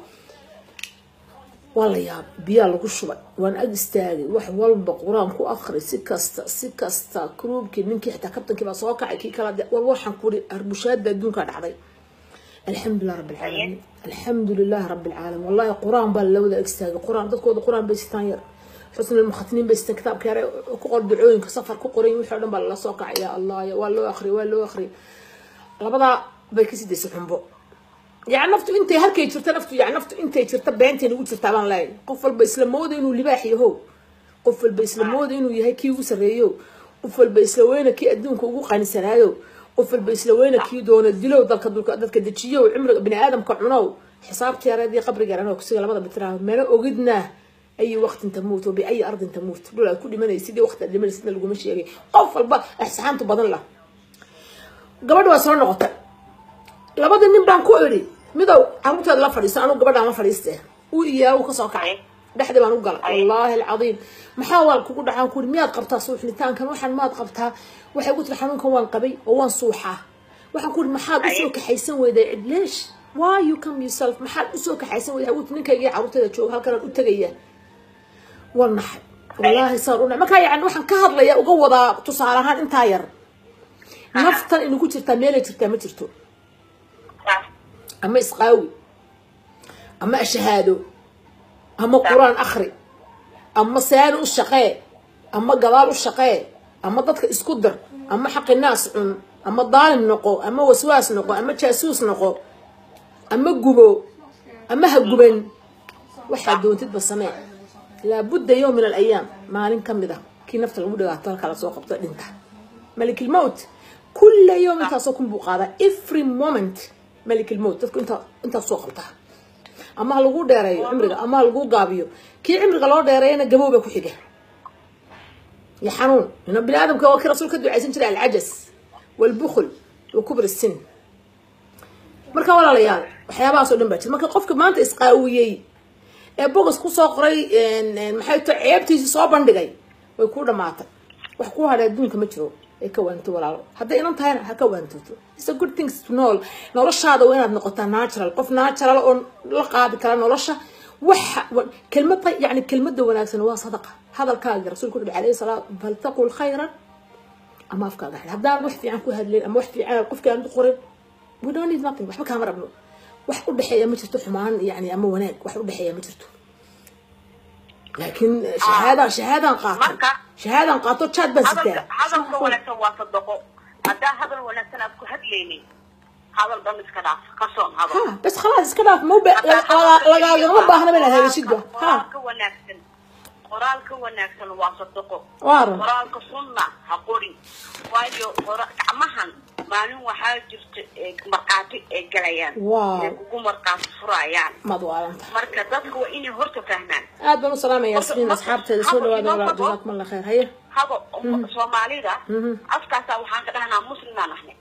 waa la yaab biyaa lagu shubay waan ag istaagay wax walba qur-aan ku akri si kasta si kasta kruubkii ninkii xitaa kabtankii baa soo kacay kii kala war waxaan ku uri arbushaada adduunkaa dhacday alxamdulilah rabbi alcaalamiin alxamdulilah rabbi alcaalamiin wallahi qur-aan baa la wada ag istaagay qur-aan dadkooda qur-aan bay sitaan yar xusn almukhatiniin bay sitaan kitaabka yare ku qor ducooyinka safar ku qoray wixii o dhan baa lala soo kacay yaa allah waa loo akhriyay waa loo akhriyay labadaa bay ka sidaysay xumbo يعني نفتو انت هلكي جرت نفتو يعني نفتو انت جرت بينتي نقول جرت بان لاي قفل بيسلم مود انه لباح يهو قفل بيسلم مود انه يهي كي وسريو قفل بيسلوينا كي ادونك ugu qanisanaayo qofal baislaweyna kii doona dilow dalka dulka dadka dejiyo cimriga bini aadamka cunow xisaabtii yareedii qabriga anoo kusiga labada bitiraaho meena ogidnaa أي وقت تموت وبأي أرض تموت لولا كل من يسيدي وقت اللي من يسيدنا اللي قمش يجي قفل بقى إحسان تبضن له قبل وصلنا نقطة labada nin baan ku idhi midow caruurteeda la fadhiisto anugu gabadhaan la fadhiiste uu iyaa uu kasoo kacay dhexdii baan u galay wallaahi alcadiim maxaa waal kugu dhacaan ku miyaad qabtaa suuxnitaankan waxaan maad qabtaa waxay ku tiri xanuunkan waan qabay oo waan suuxaa waxaan ku ihi maxaad usoo kaxaysan weyday cid leesh why you come yourself maxaad usoo kaxaysan weyday awut ninkayga caruurteeda jooga halkanaan u tegaya waa naxay wallaahi saan u markaa yani waxaan ka hadlaya uga wadaa tusaale ahaan intaa yar naftan inagu jirtaa meelay jirtaa ma jirto ama isqaawi ama ashahaado ama qur-aan akri ama saani u shaqee ama gadaal u shaqee ama dadka isku dir ama xaqi naas cun ama daalim noqo ama waswaas noqo ama jaasuus noqo ama gubo ama ha guban waxaa doontidba samee laabudda yowm min alayaam maalin ka mid ah kii nafta lagu dhigaato halkaa lasoo qabto dhinta malikilmowt kulla yowm intaasoo kun buu qaadaa every moment malikilmowt dadku inta intaas soo qabtaa ama ha lagu dheereeyo cimriga ama ha lagu gaabiyo kii cimriga loo dheereeyana gabowba ku xiga iyo xanuun ina bini aadamka waa kii rasuul ka ducaysan jiray alcajas walbukhl wa kubr sin marka walaalayaal waxyaabahaasoo dhan baa jira marka qofka maanta isqaawiyey ee bogas kusoo qoray maxay to ceebtiisi soo bandhigay way ku dhamaatay wax ku hadhay adduunka ma jiro ay ka waanto walaalo hadday inan tahayna ha ka waantoto it's a good things to know noloshaada waa inaad noqotaa natural qof natural oo la qaadi kara nolosha waxa kelmad yani kelmada wanaagsan waa sadaqa hadalkaaga rasuulku wuxuu alayhi salaatu faltaqul khayran ama afkaaga xidh haddaan wax fiican ku hadlayn ama wax fiican qofkii aan qorin we don't need nothing waxba kaama rabno wax u dhexeeya ma jirto xumaan yani ama wanaag wax u dhexeeya ma jirto laakiin shahaadaan shahaadaan qaato shahaadaan qaato jaad baan sitaa hadalka wanaagsan waa sadaqo haddaa hadal wanaagsan aad ku hadlaynin hadal dhan iska dhaaf ka soon hadal ha bas khalaas iska dhaaf ma lagaagama baahna ba inaad hadashidba ha qoraalka wanaagsan qoraalka wanaagsan waa sadaqo waaran qoraalka sunna ha qorin waayo gacmahan maalin waxaa jirta markhaati ay galayaan Wow. ay kugu markhaati furayaan maad waalanta marka dadka waa inay horta fahmaan aad baan u salaamaya yasmiin asxaabteeda soo dhawaada walaa jazakum allah khayr haye haba soomaalida afkaasaa waxaan ka dhahnaa muslimaan ahnay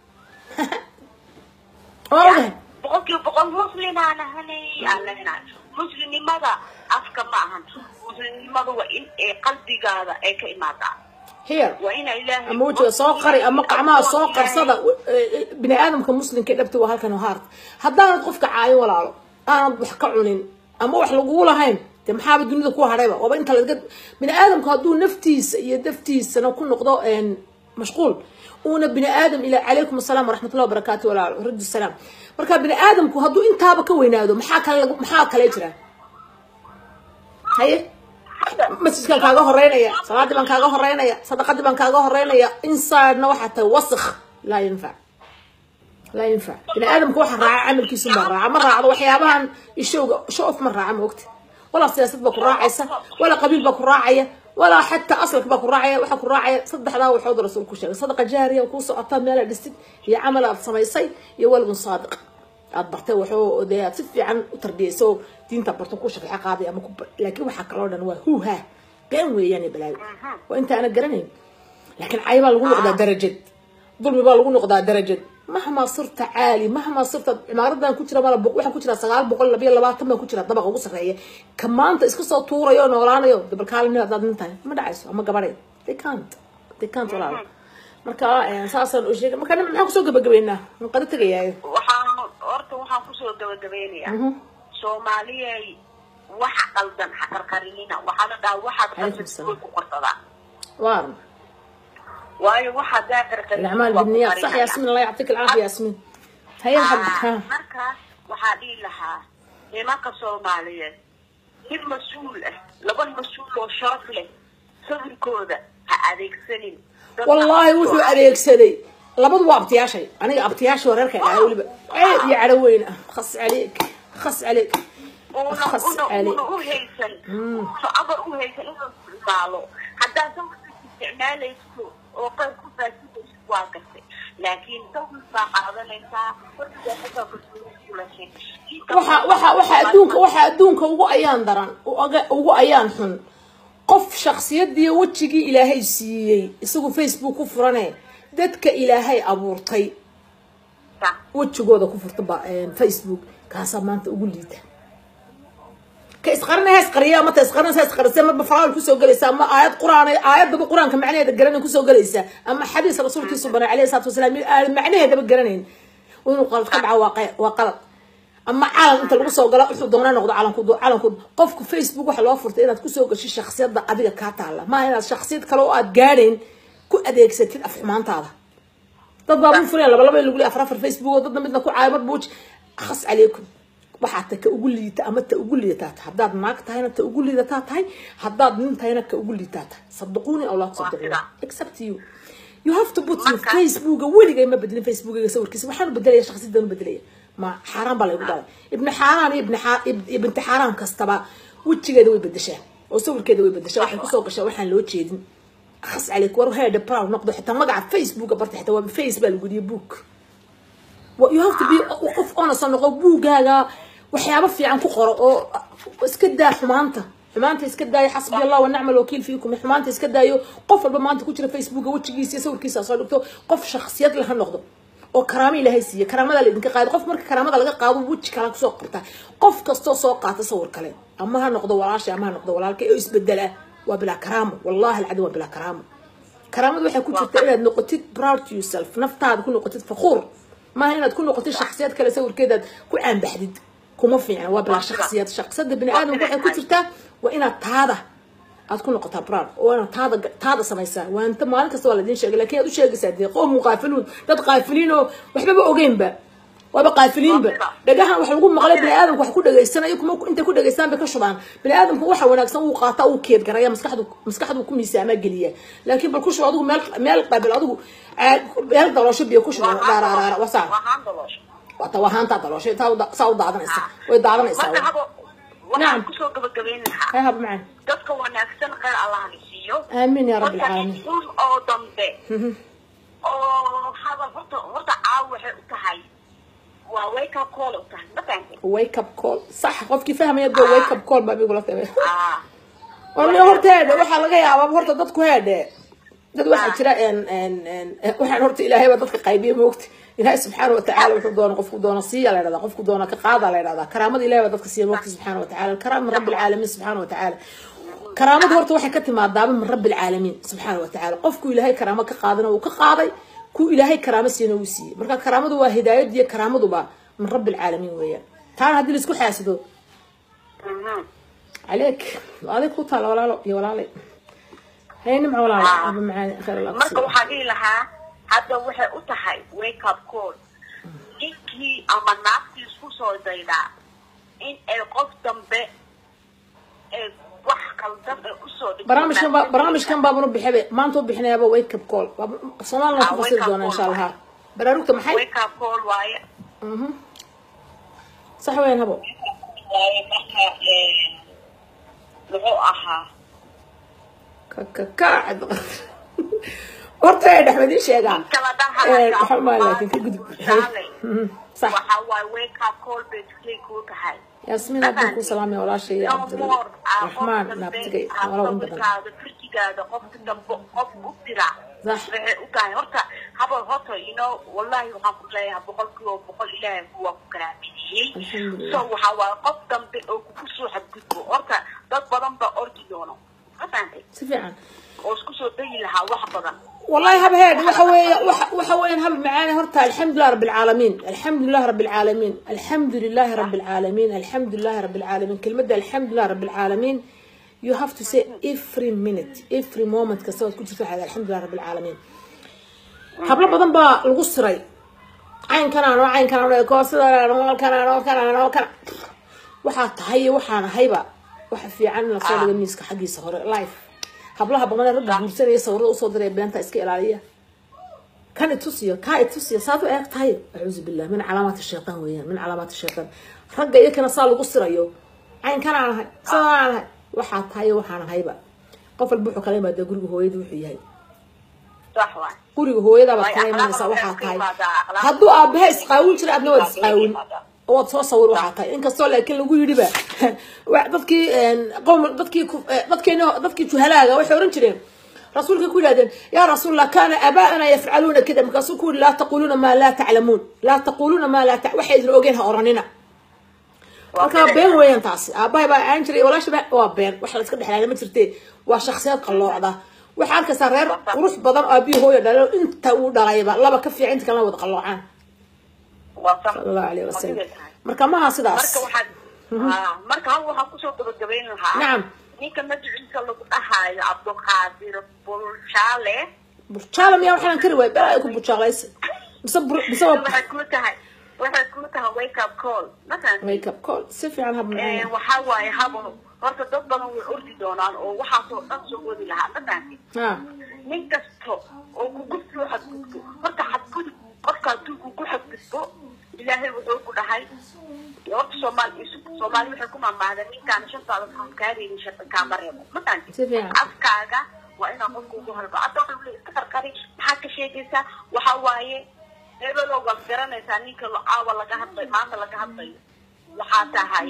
waa ogahay boqolkiiba boqol muslimaan ahnay aan leenahay muslimnimada afka ma ahan muslimnimada waa in ay qalbigaada ay ka imaadaa here waa ina ilaahay ama wejiga soo qari ama gacmaha soo qarsada bini aadamka muslimka dhabta waa halkan haart haddaanad qofka caayo walaalo aanad wax ka cunin ama wax lagugu lahayn dee maxaaba dunida ku hadhayba waaba inta laga bini aadamku hadduu naftiisa iyo daftiisana ku noqdo mashquul uuna bini aadam ila calaykum asalaam waraxmatullahi wabarakaatu walaalo radu salaam marka bini aadamku hadduu intaaba ka weynaado maxaa kale lagu- maxaa kale jira haye masjidkan kaaga horeynaya salaadii baan kaaga horeynaya sadaqadii baan kaaga horeynaya insidena waxaa tahay wasik laa yinfac laa yinfac bini aadamka waxa raaca camalkiisu baa raaca ma raacdo waxyaabahan ishowga show-off ma raaca ma ogta walaa siyaasad baa ku raacaysa walaa qabiil baa ku raacaya walaa xataa asalka baa ku raacaya waxaa ku raacaya saddexdaa waxood rasuul ku sheegay sadaqa jaariya kuu socota meelaad dhistid iyo camal aad samaysay iyo walgun saadiq aad bartay waxoo dee aad si fiican u tarbiyayso oo diinta barto ku shaqeexa qaaday ama ku bar laakiin waxaa kaloo dhan waa huuha been weeyaan iyo balaayo waa inta ana garanayn laakiin cay baa lagu noqdaa darajad dulmi baa lagu noqdaa darajad mahmaa sirta caali mahmaa sirta cimaaradan ku jira mala waxaa ku jira sagaal boqol labiyo labaatan baa ku jira dabaqa ugu sarreeya ka maanta iska soo tuurayo noolaanayo dabalkaalin hadaad nin tahay ma dhacayso ama gabadhay they can't they can't walaalo marka eh, saasaan u sheegay marka maxaan kusoo gabagabeynaa waan qada tegayaayo waxaan horta waxaan kusoo gabagabeynayaa soomaaliyay waxa qaldan ha qarqarinina waxaa la dhahaa waxaad Calaykum qaldan salaam. way ku qorsadaan waaran waayo waxaad daa qarqarin الأعمال بالنيات صح ياسمين الله يعطيك العافية ياسمين هيا حبيبتي ها markaas waxaa dhihi lahaa nimanka soomaaliyeed nin mas-uul ah laba mas-uul oo sharaf leh sawirkooda ha adeegsanin Dadka- والله وحو أريكسدي لبض وابتياشي أنا أبتياشي وريرك يا ولي عيب يا عروين خص عليك خص عليك una خص una عليك una u haysan una amar u haysan inuu isticmaalo haddaa sawirka isticmaalayso oo qayb ku faasidayso waa gartay laakiin sawir baa qaadanaysaa weligaa xitaa kalsooni waxa waxa waxa adduunka waxa adduunka ugu ayaan daran uga- ugu ayaan xun qof shakhsiyadii wejigii ilaahay siiyey isagu facebook ku furane dadka ilaahay abuurtay wejigooda ku furta ba facebook kaasaa maanta ugu liita ka isqarinaya isqariya ama ta isqarinaysa isqarisay ama faraal kusoo gelaysa ama aayad quraan aayadaba quraanka macnaheeda garanay kusoo gelaysa ama xadiis rasuulkiisu banaa calayhi salaatu wasalaam aan macnaheedaba garanayn inuu qalad ka dhaco waa qe- waa qalad ama calan inta lagu soo galo wuxuu doona noqdo calanku calanku qofku facebook waxa loo furtay inaad kusoo gasho shakhsiyadda adiga kaa taala maaha inaad shakhsiyad kale oo aad gaadhayn ku adeegsatid afxumaantaada dad baa buu furaya laba laba in lagu leeyahay afar afar facebook oo dadna midna ku caayo mar buuj khas calaykum waxaad ta ka ugu liita ama ta ugu liidataa tahay haddaad naag tahayna ta ugu liidataa tahay haddaad nin tahayna ka ugu liitaa tahay saduquuni aw laa tusaddiquuni except you you have to put your Marka- facebooka weligay ma bedelin facebookiga sawirkiisa waxaan u bedelaya shakhsiyadan u bedelaya ma xaaraan baa laygu dhalay ibni xaaraan iyo ibni xaa- ib- ibnti xaaraan kastaba wejigeeda way bedeshaa oo sawirkeeda way bedeshaa waxay kusoo gashaa waxaan loo jeedin akhas caleyk war heedha proud noqdo xitaa magaca facebooka barta xitaa waa face baa lagu yidhi book you have to be qof honest noqo buugaaga waxyaabo fiican ku qoro oo iska daa xumaanta xumaanta iska daayo xasbi allah wanacma alwakiil fiikum xumaanta iska daayo qof walba maanta ku jira facebooka wejigiisa iyo sawirkiisa soo dhigto qof shakhsiyad leh ha noqdo oo karaamo ilaahay siiye karaamada laydinka qaado qof marka karaamada laga qaado weji kale kusoo qorta qof kastoo soo qaata sawir kale ama ha noqdo walaasha ama ha noqdo walaalka oo isbedela waa bilaa karaamo wallahi alcadim waa bilaa karaamo karaamadu waxay ku jirta inaad noqotid proud to yourself naftaada ku noqotid fakuur maaha inaad ku noqotid shakhsiyad kale sawirkeedaad ku caanbaxdid kuma fiicna waa bilaa shakhsiyad shakhsiyada bini aadamka waxay ku jirtaa waa inaad taada aad ku noqotaa proud oo inaad taada taada samaysaa waa inta maalin kasta waa laidin sheegay lakin aad u sheegaysaa dee qoom muqaafiluun dad qaafiliin oo waxbaba ogeynba waaba qaafiliinba dhagahan wax lagu maqlay bini aadamku wax ku dhageysanayo kuma intay ku dhageystaan bay ka shubaan bini aadamku waxa wanaagsan wuu qaataa uu keed garaya maskaxdu maskaxdu ku miisaamaa geliya laakiin bal ku shubo adigu meel meel qaabil adigu meel daloosho biyo ku shubo dhaaraaraara wasaa wata wahaantaa dalooshay saa u daadanaysa way daadanaysaa waxaan kusoo gabagabayn lahaa hay haba macaan dadka wanaagsan khayr allah la siiyo aamin ya rabbi alcaalamiin un oo dambe oo hadal horta horta caaw waxay u tahay waa wake up call u tahay ma fahamtay wake up call sax qofkii fahmaya dee wake up call baa migula tabe ah warni horta heedhe waxaa laga yaabaa horta dadku heedhe dad waxaa jira waxaan horta ilaahay baa dadka qaybiya moogta ilaahay subxaana watacaala wuxuu doona qofku doona siiya la yidhahdaa qofku doona ka qaada la yidhahdaa karaamada ilahay baa dadka siiya moogta subxaana watacaala karaam min rabbi alcaalamiin subxaana watacaala karaamadu horta waxay ka timaadaaba min rabbi alcaalamiin subxaana watacaala qofku ilaahay karaamo ka qaadana uu ka qaaday ku ilaahay karaamo siina uu siiyey marka karaamadu waa hidaayad iyo karaamaduba min rabbi alcaalamiin weeyaan taana haddii laisku xaasido عليك عليك وطال ولا لا يا ولا لي هي نمع ولا لا ابو معاني خير الله marka waxaa dhihi lahaa hadda waxay u tahay wake up call ninkii ama naagtii isku soo daydaa in ay qof dambe ee wax qaldan ee usoo dhigto برامج كان برامج كان بابا ربي حبي ما انتو بحنا يابا ويك اب كول صومال آه، نكو wake فصيل up دونا ان شاء call الله ها براروك محي wake up call waaye صح وين هبو waaye marka ee, muxuu ahaa كعد horta ay dhaxmadii sheegaan kala ee waxa ma laakiin ka gudub صح waxa waaye wake up call bay tuslay kuu tahay ياسمين عبد سلام يا ولا شيء يا عبد الرحمن نابتقي ولا ون بدن firjigaada qofka dambe qof u dira صح waxay u tahay horta habal horta you know wallahi waxaan ku leeyahay boqolkiiba boqol ilaahay kuwa ku karaamidiyey Alxamdulillah. so waxaa waaye qof dambe oo kugu soo xadgudbo horta dad badan baa ordi doono ma fahantay سفيعا oo isku soo dayi lahaa wax badan والله هب هاد وحوي وحوي هب معانا هرتا الحمد لله رب العالمين الحمد لله رب العالمين الحمد لله رب العالمين الحمد لله رب العالمين كلمة الحمد لله رب العالمين you have to say every minute every moment كسوت كنت تروح على الحمد لله رب العالمين hablo badan baa lagu siray caynkan ano caynkan ano koosida ano kan ano kan ano kan waxaa tahay iyo waxaan ahayba waxa fiican in lasoo dhigo miiska xaggiisa hore life hablaha badan ee ragga guursanaya sawirada usoo diray beenta iska ilaaliya kan itusiyo kaa itusiyo saad u eeg tahay acuudu billah min calaamaati shaytaan weeyaan min calaamaati shaytaan ragga iyakana saa lagu sirayo caynkan aan ahay sidaan aan ahay waxaa tahay iyo waxaan ahayba qof walba wuxuu kala imaadaa guriga hooyada wuxuu yahay sax waay guriga hooyadabaad Way kala akhlaaq imanaysaa waxay waxaa ka tahay imaadaa, akhlaaq. hadduu aabaha isqaawin jira adna waad isqaawin imaadaa. waad soo sawir waxaa tahay inkastoo laakiin lagu yidhiba wa- dadkii qowm dadkii ku- eh, dadkeena dadkii juhalaaga waxay oran jireen rasuulka ku yidhahdeen yaa rasuulallah kaana aabaa'ana yafcaluuna kada markaasuu ku yidhi laa taquluuna maa laa taclamuun laa taquluuna maa laa ta- waxay idin ogeen ha oranina marka been weeyaan taasi aabahay baa aan jiray walaasha waa been wax la iska dhexlaana ma jirte waa shakhsiyad qalloocda waxaa arkaysaa reer qurux badan oo aabihii hooyo dhalay oo inta uu dhalayba laba ka fiican inta kalena wada qalloocaan waa sax sala allahu alayhi wasalam Waa siday tahay. marka maha sidaas marka waxaad Ah, marka hal waxaan kusoo gabagabayn lahaa Nacam. ninka magaciisa lagu dhahaayo cabdulqaadir bulshaale burjaala miyaa waxaan kari waay baa ay ku burjaalaysa mise bur- mise waa waxay ku tahay waxay ku tahay wake up call matan wake up call si fiican hab macaan waxaa waaye habo horta dad badan way ordi doonaan oo waxaasoo dhan soo wadi lahaa matanki ha nin kasto oo kugu soo xadgudbo horta xadgudub qofka hadduu kugu xadgudbo ilaahay wuxuu ku dhahay horta soomaali soomaali waxay ku mamahda ninkaan shantaada waxaan kaa reebin shartan kaama reebo Si matanti fiican. afkaaga waa inaa qofka ugu halba hadda waxa ule iska qarqari maxaad ka sheegaysaa waxa waaye hebelow waad garanaysaa ninka caawa laga hadlayo maanta laga hadlayo waxaa tahay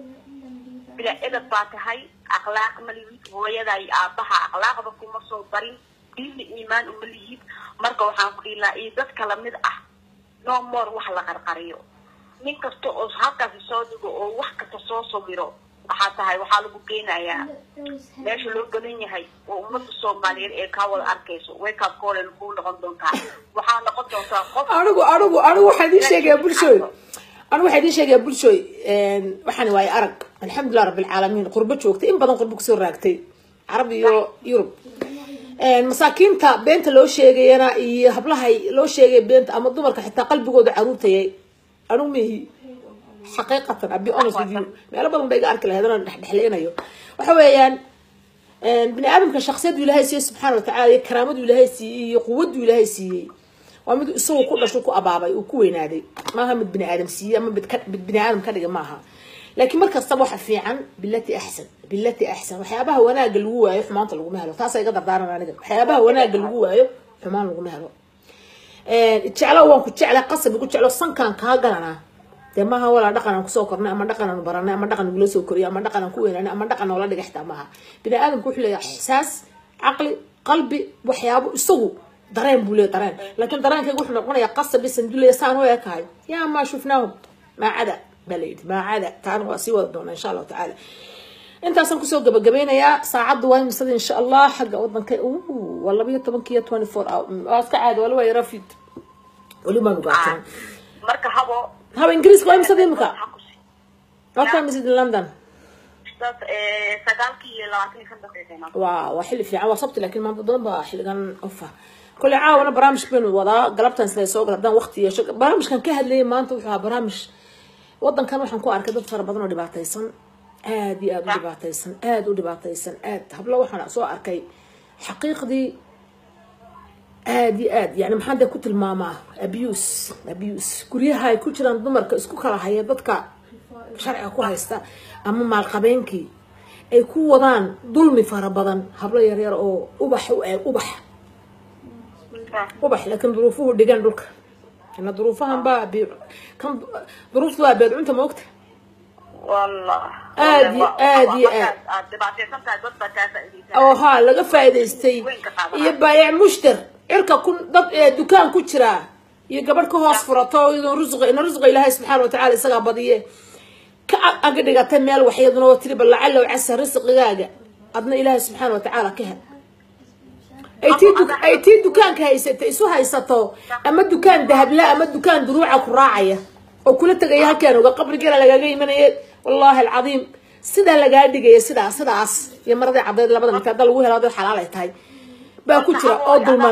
bila edab baa tahay akhlaaq ma lihid hooyada iyo aabaha akhlaaqda kuma soo barin diinna iimaan uma lihid marka waxaan ku dhihi lahaa iyo dad kala mid ah no more wax la qarqariyo nin kasta oo halkaasi soo dhigo oo wax kasta soo sawiro waxaa tahay waxaa lagu geynayaa meesha loo galan yahay oo ummadda soomaaliyeed ee kaa wada arkayso wake up call ay kuu noqon doontaa waxaa noqon doontaa qof anigu anigu anigu waxaa idiin sheegayaa bulshooy anigu waxaa idiin sheegayaa bulshooy waxaan waaye arag alxamdulilah rabbilcaalamiin qurbo joogtay in badan qurbo kusoo raagtay carab iyo yurub masaakiinta beenta loo sheegayana iyo hablahay loo sheegay beenta ama dumarka xitaa qalbigooda caruurtayay anigu mihi xaqiiqatan abi honest with you meelo badan ba iga arki lahayd anaan dhexdhexleynayo waxa weeyaan bini aadamka shaksiyadu ilaahay siiyey subxaana watacaala iyo karaamadu ilaahay siiyey iyo quwadu ilaahay siiyey waa mid isagu ku dhasho ku abaabay uu ku weynaaday maaha mid bini aadam siiyey ama mid ka- mid bini aadam ka dhiga maaha laakiin mar kastaba waxa fiican bilati axsan bilati axsan waxyaabaha wanaaga lagu waayo xumaanta laguma helo taasa iga dardaaran aniga waxyaabaha wanaaga lagu waayo xumaan laguma helo jeclo waan ku jecla qasab igu jeclo sankaan kaa galanaa dee maaha walaa dhaqan aan kusoo kornay ama dhaqan aan baranay ama dhaqan nagula soo koriyay ama dhaqan aan ku weynaanay ama dhaqan noola dhiga xitaa maaha bini aadamku wuxuu leeyahay ixsaas caqli qalbi waxyaabo isagu dareen buu leeyahay dareen laakiin dareenkayga wuxuu noqonayaa qasab iyo sanduleya saan u ekahay yaa maa shufnaahum maacada baa layidhi maacada taana waa sii wada doonaa insha allahu tacaala intaasaan kusoo gabagabeynayaa saacaddu waa imisada insha allah xagga wadanka uu waa laba iyo tobankiiyo twenty four hour waa iska caadi wali waa rafid weli baan ugaajin marka habo haba ingiriiska waa imisada imika waxaa ku si- waa ka imisid london dad eh, sagaalkii iyo labaatan iyo shan daqiiqeena waa waa xilli fiican waa sabti laakiin maanta doon baa xilligan ofa kole caawana barnaamij baynu wadaa galabtan sida soo gal haddaan waqti yeesho barnaamijkan ka hadlayay maanta wuxuu ahaa barnaamij wadankan waxaan ku arkay dad fara badan oo dhibaataysan aad iyo aad u dhibaataysan aad u dhibaataysan aad hablo waxaan soo arkay xaqiiqdii aad iyo aad yani maxaan dee ku tilmaamaa abuse abuse guryaha ay ku jiraan dumarka isku kala haya dadka sharciga ku haysta ama maalqabeenkii ay ku wadaan dulmi fara badan hablo yaryar oo ubax u eeg ubax ubax laakiin duruufuhu dhigan dhulka ina duruufahan baa bi kan duruuftu waa beedcunta moogta wallah Aad iyo- aad iyo aad. aad dhibaataysan tahay dad baa kaa faa'iidaysan oo haa laga faa'iidaystay iyo baayac mushtar cirka ku dad ee dukaan ku jira iyo gabadh ka hoos furato iyadoo rusqa ina rusqa ilaahay subxaana watacaala isagaa badiye ka ag- aga dhigatay meel waxyaduna oo tiri bal lacalow casa risqigaaga adna ilaahay subxaana watacaala ka hel ay tii du- ay tii dukaanka haysata isu haysato ama dukaan dahabla ama dukaan duruuca ku raacaya oo kula tegaya halkaan oga qabrigeela lagaaga imanaya wallaahi alcadiim sidaa lagaa dhigaya sidaas sidaas iyo maradii caddeed labada mid hadda lagu helo dad xalaal ay tahay baa ku jira oo dulman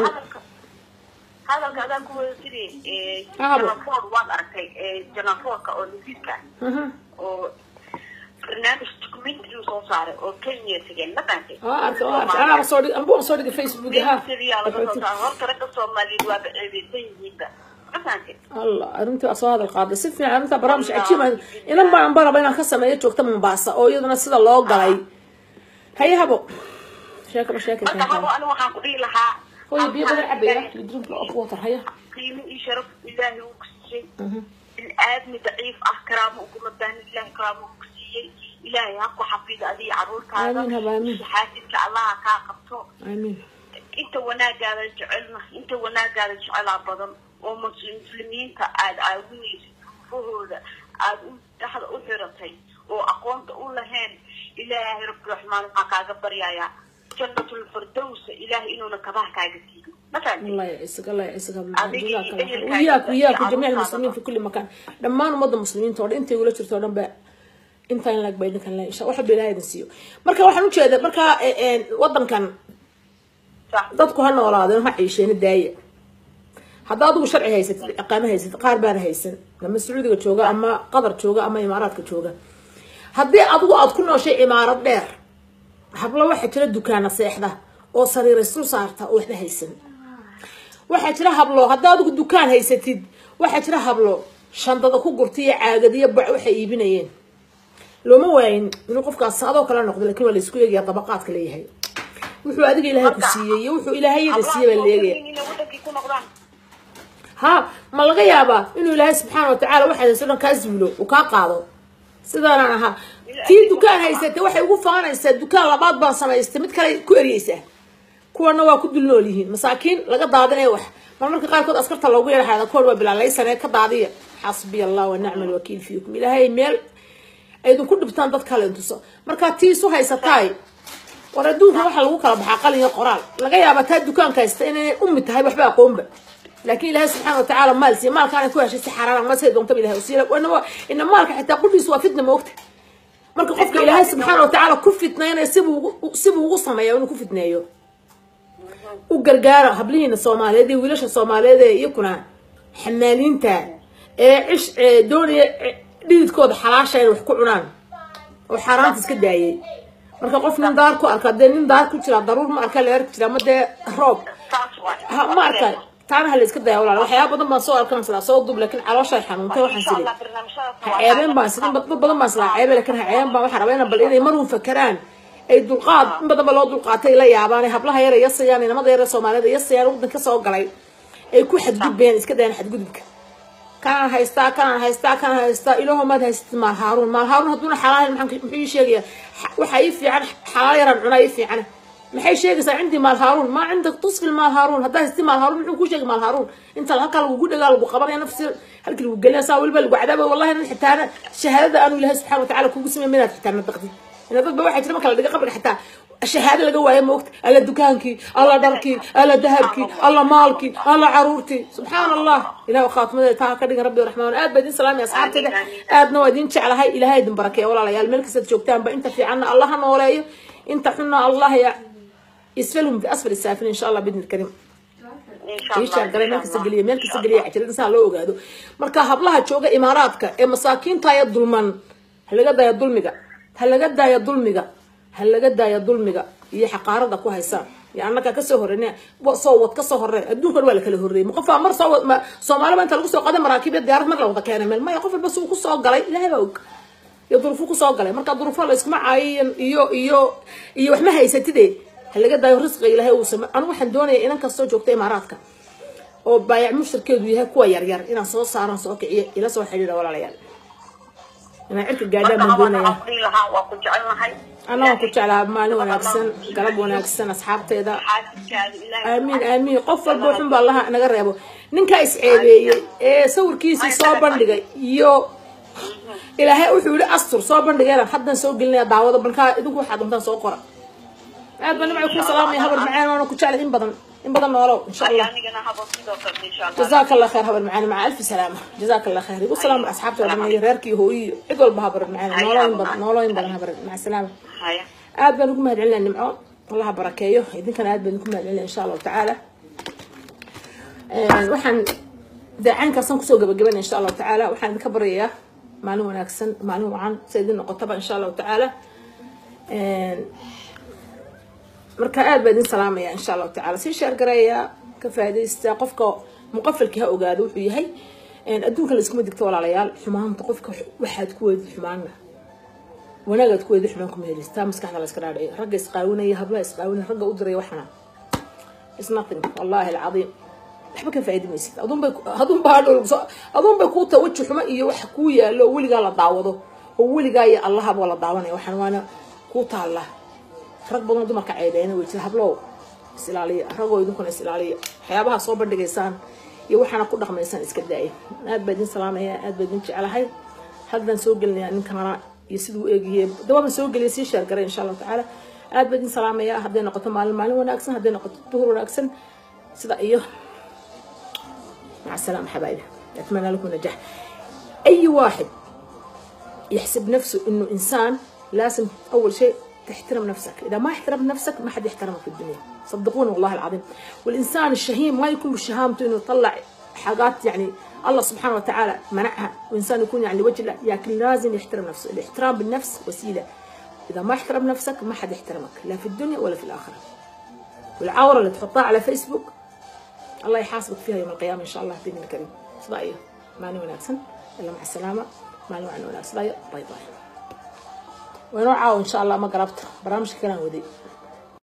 hadalka adaan ku wada jiri Ahabo. janaford waad aragtay janafordka oo nasiirka Mhm. oo barnaamij documentary soo saaray oo kenya tegeen ma fahamtay waa arkay waa arkay anaaba soo dhig anbuu soo dhigay facebook ha Documentary-yaa laga soo saaray horta ragga soomaaliyeed waa baceebeysan yihiinba ma fahamtay allah arrintii waa soo hadal qaaday si fiican arrintaa barnaamij cajiib ah inan baan baraba inaan ka sameeyo joogta mombasa oo iyaduna sida loo galay haye habo sheeka ba sheeka marka habo anigu waxaan ku dhihi lahaa hooyo biyo badan cabaya you drink of water haya qiimo iyo sharaf ilaahay uu ku siiyey in aadmi daciif ah karaamo uguma baahni ilaahay karaamo uu ku siiyey ilaahay ha ku xafido adiga caruurtaada Amiin, haba, amiin. xaasidka allaha kaa qabto amiin inta wanaagaada jecelna inta wanaagaada jecelaa badan oo mus- muslimiinta aada caawinaysid fahooda aada u dhexda u xiratay oo aqoonta u lahayn ilaahay rabbiraxmaan waxaa kaaga baryayaa jannatul firdowsa ilaahay inuuna kabaha kaaga siiyo ma fahamtay الله يعزك الله يعزك أبيك جزاك الله خير إيه وياك الكائن وياك في وجميع عروس المسلمين هذا. في كل مكان دمان مضى المسلمين تود انت ولا جرت ودن با inta in lag baydin kan insha waxa bilaahay idin siiyo marka waxaan u jeedaa marka een wadankan sax dadku ha noolaadeen ha ciisheen daaya hadda adigu sharci haysatid iqaamo haysatid qaar baan haysan ama sacuudiga jooga ama qatar jooga ama imaaraadka jooga haddii adigu aad ku nooshay imaarad dheer hablo waxaa jira dukaana seexda oo sariir isu saarta oo waxba haysan waxaa jira hablo haddii adigu dukaan haysatid waxaa jira hablo shandada ku gurtay iyo caagadiyo bac waxay iibinayeen looma waayin inuu qofkaas adoo kala noqdo lakin waa laisku eegaya dabaqaadka leeyahay wuxuu adiga ilaahay ku siiyey iyo wuxuu ilaahayada siiyey baa la eegaya inay wadankii ku noqdaan ha ma laga yaabaa inuu ilaahay subxaana watacaala waxaas dhan kaa zuulo uu kaa qaado sidaanaan ahaa tii dukaan haysatay waxay ugu faanaysaa dukaan labaad baan samaystay mid kale ku eryeysaa kuwana waa ku dul nool yihiin masaakiin laga daadinaya wax mar marka qaarkood askarta loogu yeerahada koor waa bilaalaysanee ka daadiya xasbiya allah wa nicma alwakiil fiikum ilaahay meel aydinku dhibtaan dad kale intuso markaa tii isu haysataay war adduunka waxaa lagu kala baxaa qalin iyo qoraal laga yaabaa taa dukaanka haysta inay ummi tahay waxba aqoonba laakiin ilaahay subxaana watacaala maal siiya maalkaana ku heshay si xaraan ma say doontaba ilahay usiila ina maalka xitaa qudhiisu waa fitna moogta marka qofka ilaahay subxaana watacaala ku fitnaynaya sibuu sibuu ugu sameeya inuu ku fitneeyo u gargaara hablihiina soomaaliyeed iyo wiilasha soomaaliyeed ee iyakuna xamaaliinta ee cish doonaya dhididkooda xalaasha inay wax ku cunaan oo xaaraanta iska daayay marka qof nin daar ku arka dee nin daar ku jira daruur ma arka leer ku jira ma dee roob saas waay ha ma arka taana hala iska daya walaal waxyaaba badan baan soo arkan silaa soo dub laakiin calooshay xanuuntay waxaan insha sili allah barnaamijyadaas ha ceebeen baan sidin dad badan baan silaa ceebe laakiin ha ceebeen baan waxaan rabaa inaan bal inay marun fakeraan ay dulqaad in badan ba loo dulqaatay la yaabaan ay hablaha yara yasayaan inamada yara soomaalida yasayaan waddan ka soo galay ay ku xadgudbayaan iska dayaan xadgudubka kanaan haystaa kanaan haystaa kanaan haystaa ilaaho maad haysatid maal haaruun maal haaruun hadduuna xalaal maxaan muxuu ii sheegaya waxaa ii fiican xalaal yaraan cunaa ii fiicana maxay sheegaysaa cindii maal haaruun maa cindak tusfil maal haaruun haddaa haystii maal haaruun muxuu kuu sheegay maal haaruun inta halkaa lagugu dhagaa lagu qabanaya nafsi halkii lagu gelinaya saa weliba lagu cadaaba wallahi nin xitaana shahaadada aanu ilaahay subxana watacaala kugu samey minaad xitaana daqdid ina dadba waxaa jira marka la dhiga qabriga xataa shahaado laga waayo moogta alla dukaankii alla dharkii alla dahabkii alla maalkii alla caruurtii subxaana allah ilaah khaatmadeeda taa ka dhigan rabbi raxmaan aad baa idin salaamay asxaabteeda aadna waa idin jeclahay ilahay idin barakeeya walaalayaal meel kastaad joogtaanba inta fiicanna allah ha nooleeyo inta xunna allah ya isfalhum fi asfal saafin insha allah bidni karim insha ishaa allah galay meel kasta geliya meel kasta geliya cajirada saa loo ogaado marka hablaha jooga imaaraadka ee masaakiinta ya dulman ha laga daya dulmiga ha laga daaya dulmiga ha laga daaya dulmiga iyo xaqaarada ku haysaan ya annaga kasoo horeyne soo wad kasoo horeen adduunkan waa la kala horreeyey ma qofaa mar soo wad ma soomaaliba inta lagu soo qaday maraakiibya diyaarad mar la wada keenay meel maya qof walba suu kusoo galay ilaahay baa og iyo duruufo kusoo galay marka duruufo la iskuma caayiyo iyo iyo iyo wax ma haysatide ha laga daayo risqiga ilaahay uu same anigu waxaan doonaya inan kastoo joogta imaaraadka oo baayac mushtarkeedu yahay kuwa yaryar inaan soo saaran soo kiciyo ila soo xidhiidha walaalayaal inaan cirka gaadhaan baan doonaya waxaan dhihi lahaa waa ku jecelnahay anna waan ku jeclaa maalin wanaagsan galab wanaagsan asxaabteeda xaasidkaada ilaahay aamiin aamiin qof walba wuxun baa allaha naga reebo ninkaa isceebeeyey ee sawirkiisii soo bandhigay iyo ilaahay wuxuu yihi astur soo bandhigayna haddan soo gelinaya daawado balkaa idinku waxaad doontaan soo qora aad baa nimca ku salaamaya habar macaan waana ku jeclay in badan in badan noolow insha allah anigana habo sidoo kale insha allah جزاك الله خير هبر معنا مع ألف سلامة جزاك الله خير يقول سلام أصحابته لما يراركي هو عد والله هبر معنا نولين بدن نولين بدن هبر مع السلامة haya aad baan ugu mahad celinaa nimco allaha barakeeyo idinkana aad baan ugu mahad celinaa insha allahu tacaala waxaan daacaankaasaan kusoo gabagabanaya insha allahu tacaala waxaan idinka baryayaa maalin wanaagsan maalin wacan sa idin noqotaba insha allahu tacaala marka aad baa idin salaamaya insha allahu tacaala sii sheergareeya ka faaidaysta qofka muqafalkii ha ogaado wuxuu yahay adduunka la iskuma digto walaalayaal xumaanta qofka waxaad ku weydid xumaana wanaagaad ku weydid xumaan kuma helis taa maskaxda la iska dhaadhiciyo ragga isqaawinaya hablaha isqaawinaya ragga u diraya waxana is nothing wallahi alcadiim waxba ka faaidi maysid adunbay adunba adunbay kuu tahay weji xumo iyo wax kuu yaalo oo weligaa la daawado oo weligaa iyo allahaba la daawanaya waxaan waana kuu taalla rag badan oo dumarka ceebeena way jira hablow is ilaaliya ragoo idinkuna is ilaaliya waxyaabaha soo bandhigaysaan iyo waxaana ku dhaqmaysaan iska daaya aad baa idin salaamaya aad baa idin jeclahay haddaan soo gelinayaa ninkanana iyo siduu u eegyahay dawaaban soo geliya sii sheergaray insha allahu tacaala aad baa idin salaamaya hadday noqoto maalin maalin wanaagsan hadday noqoto duhur wanaagsan sida iyo مع السلامة حبايبي أتمنى لكم نجاح أي واحد يحسب نفسه إنه إنسان لازم أول شيء تحترم نفسك إذا ما احترمت نفسك ما حد يحترمك في الدنيا صدقوني والله العظيم والإنسان الشهيم ما يكون بشهامته إنه يطلع حاجات يعني الله سبحانه وتعالى منعها وإنسان يكون يعني وجه الله لكن لازم يحترم نفسه الاحترام بالنفس وسيلة إذا ما احترم نفسك ما حد يحترمك لا في الدنيا ولا في الآخرة والعورة اللي تحطها على فيسبوك الله يحاسبك فيها يوم القيامة إن شاء الله بإذن الكريم صدقية ماني وناكسن ila maca salaama maalin waxaan wanaagsanaya bay bay waynoo caawa insha allah ma garabta barnaamijka kalaan waday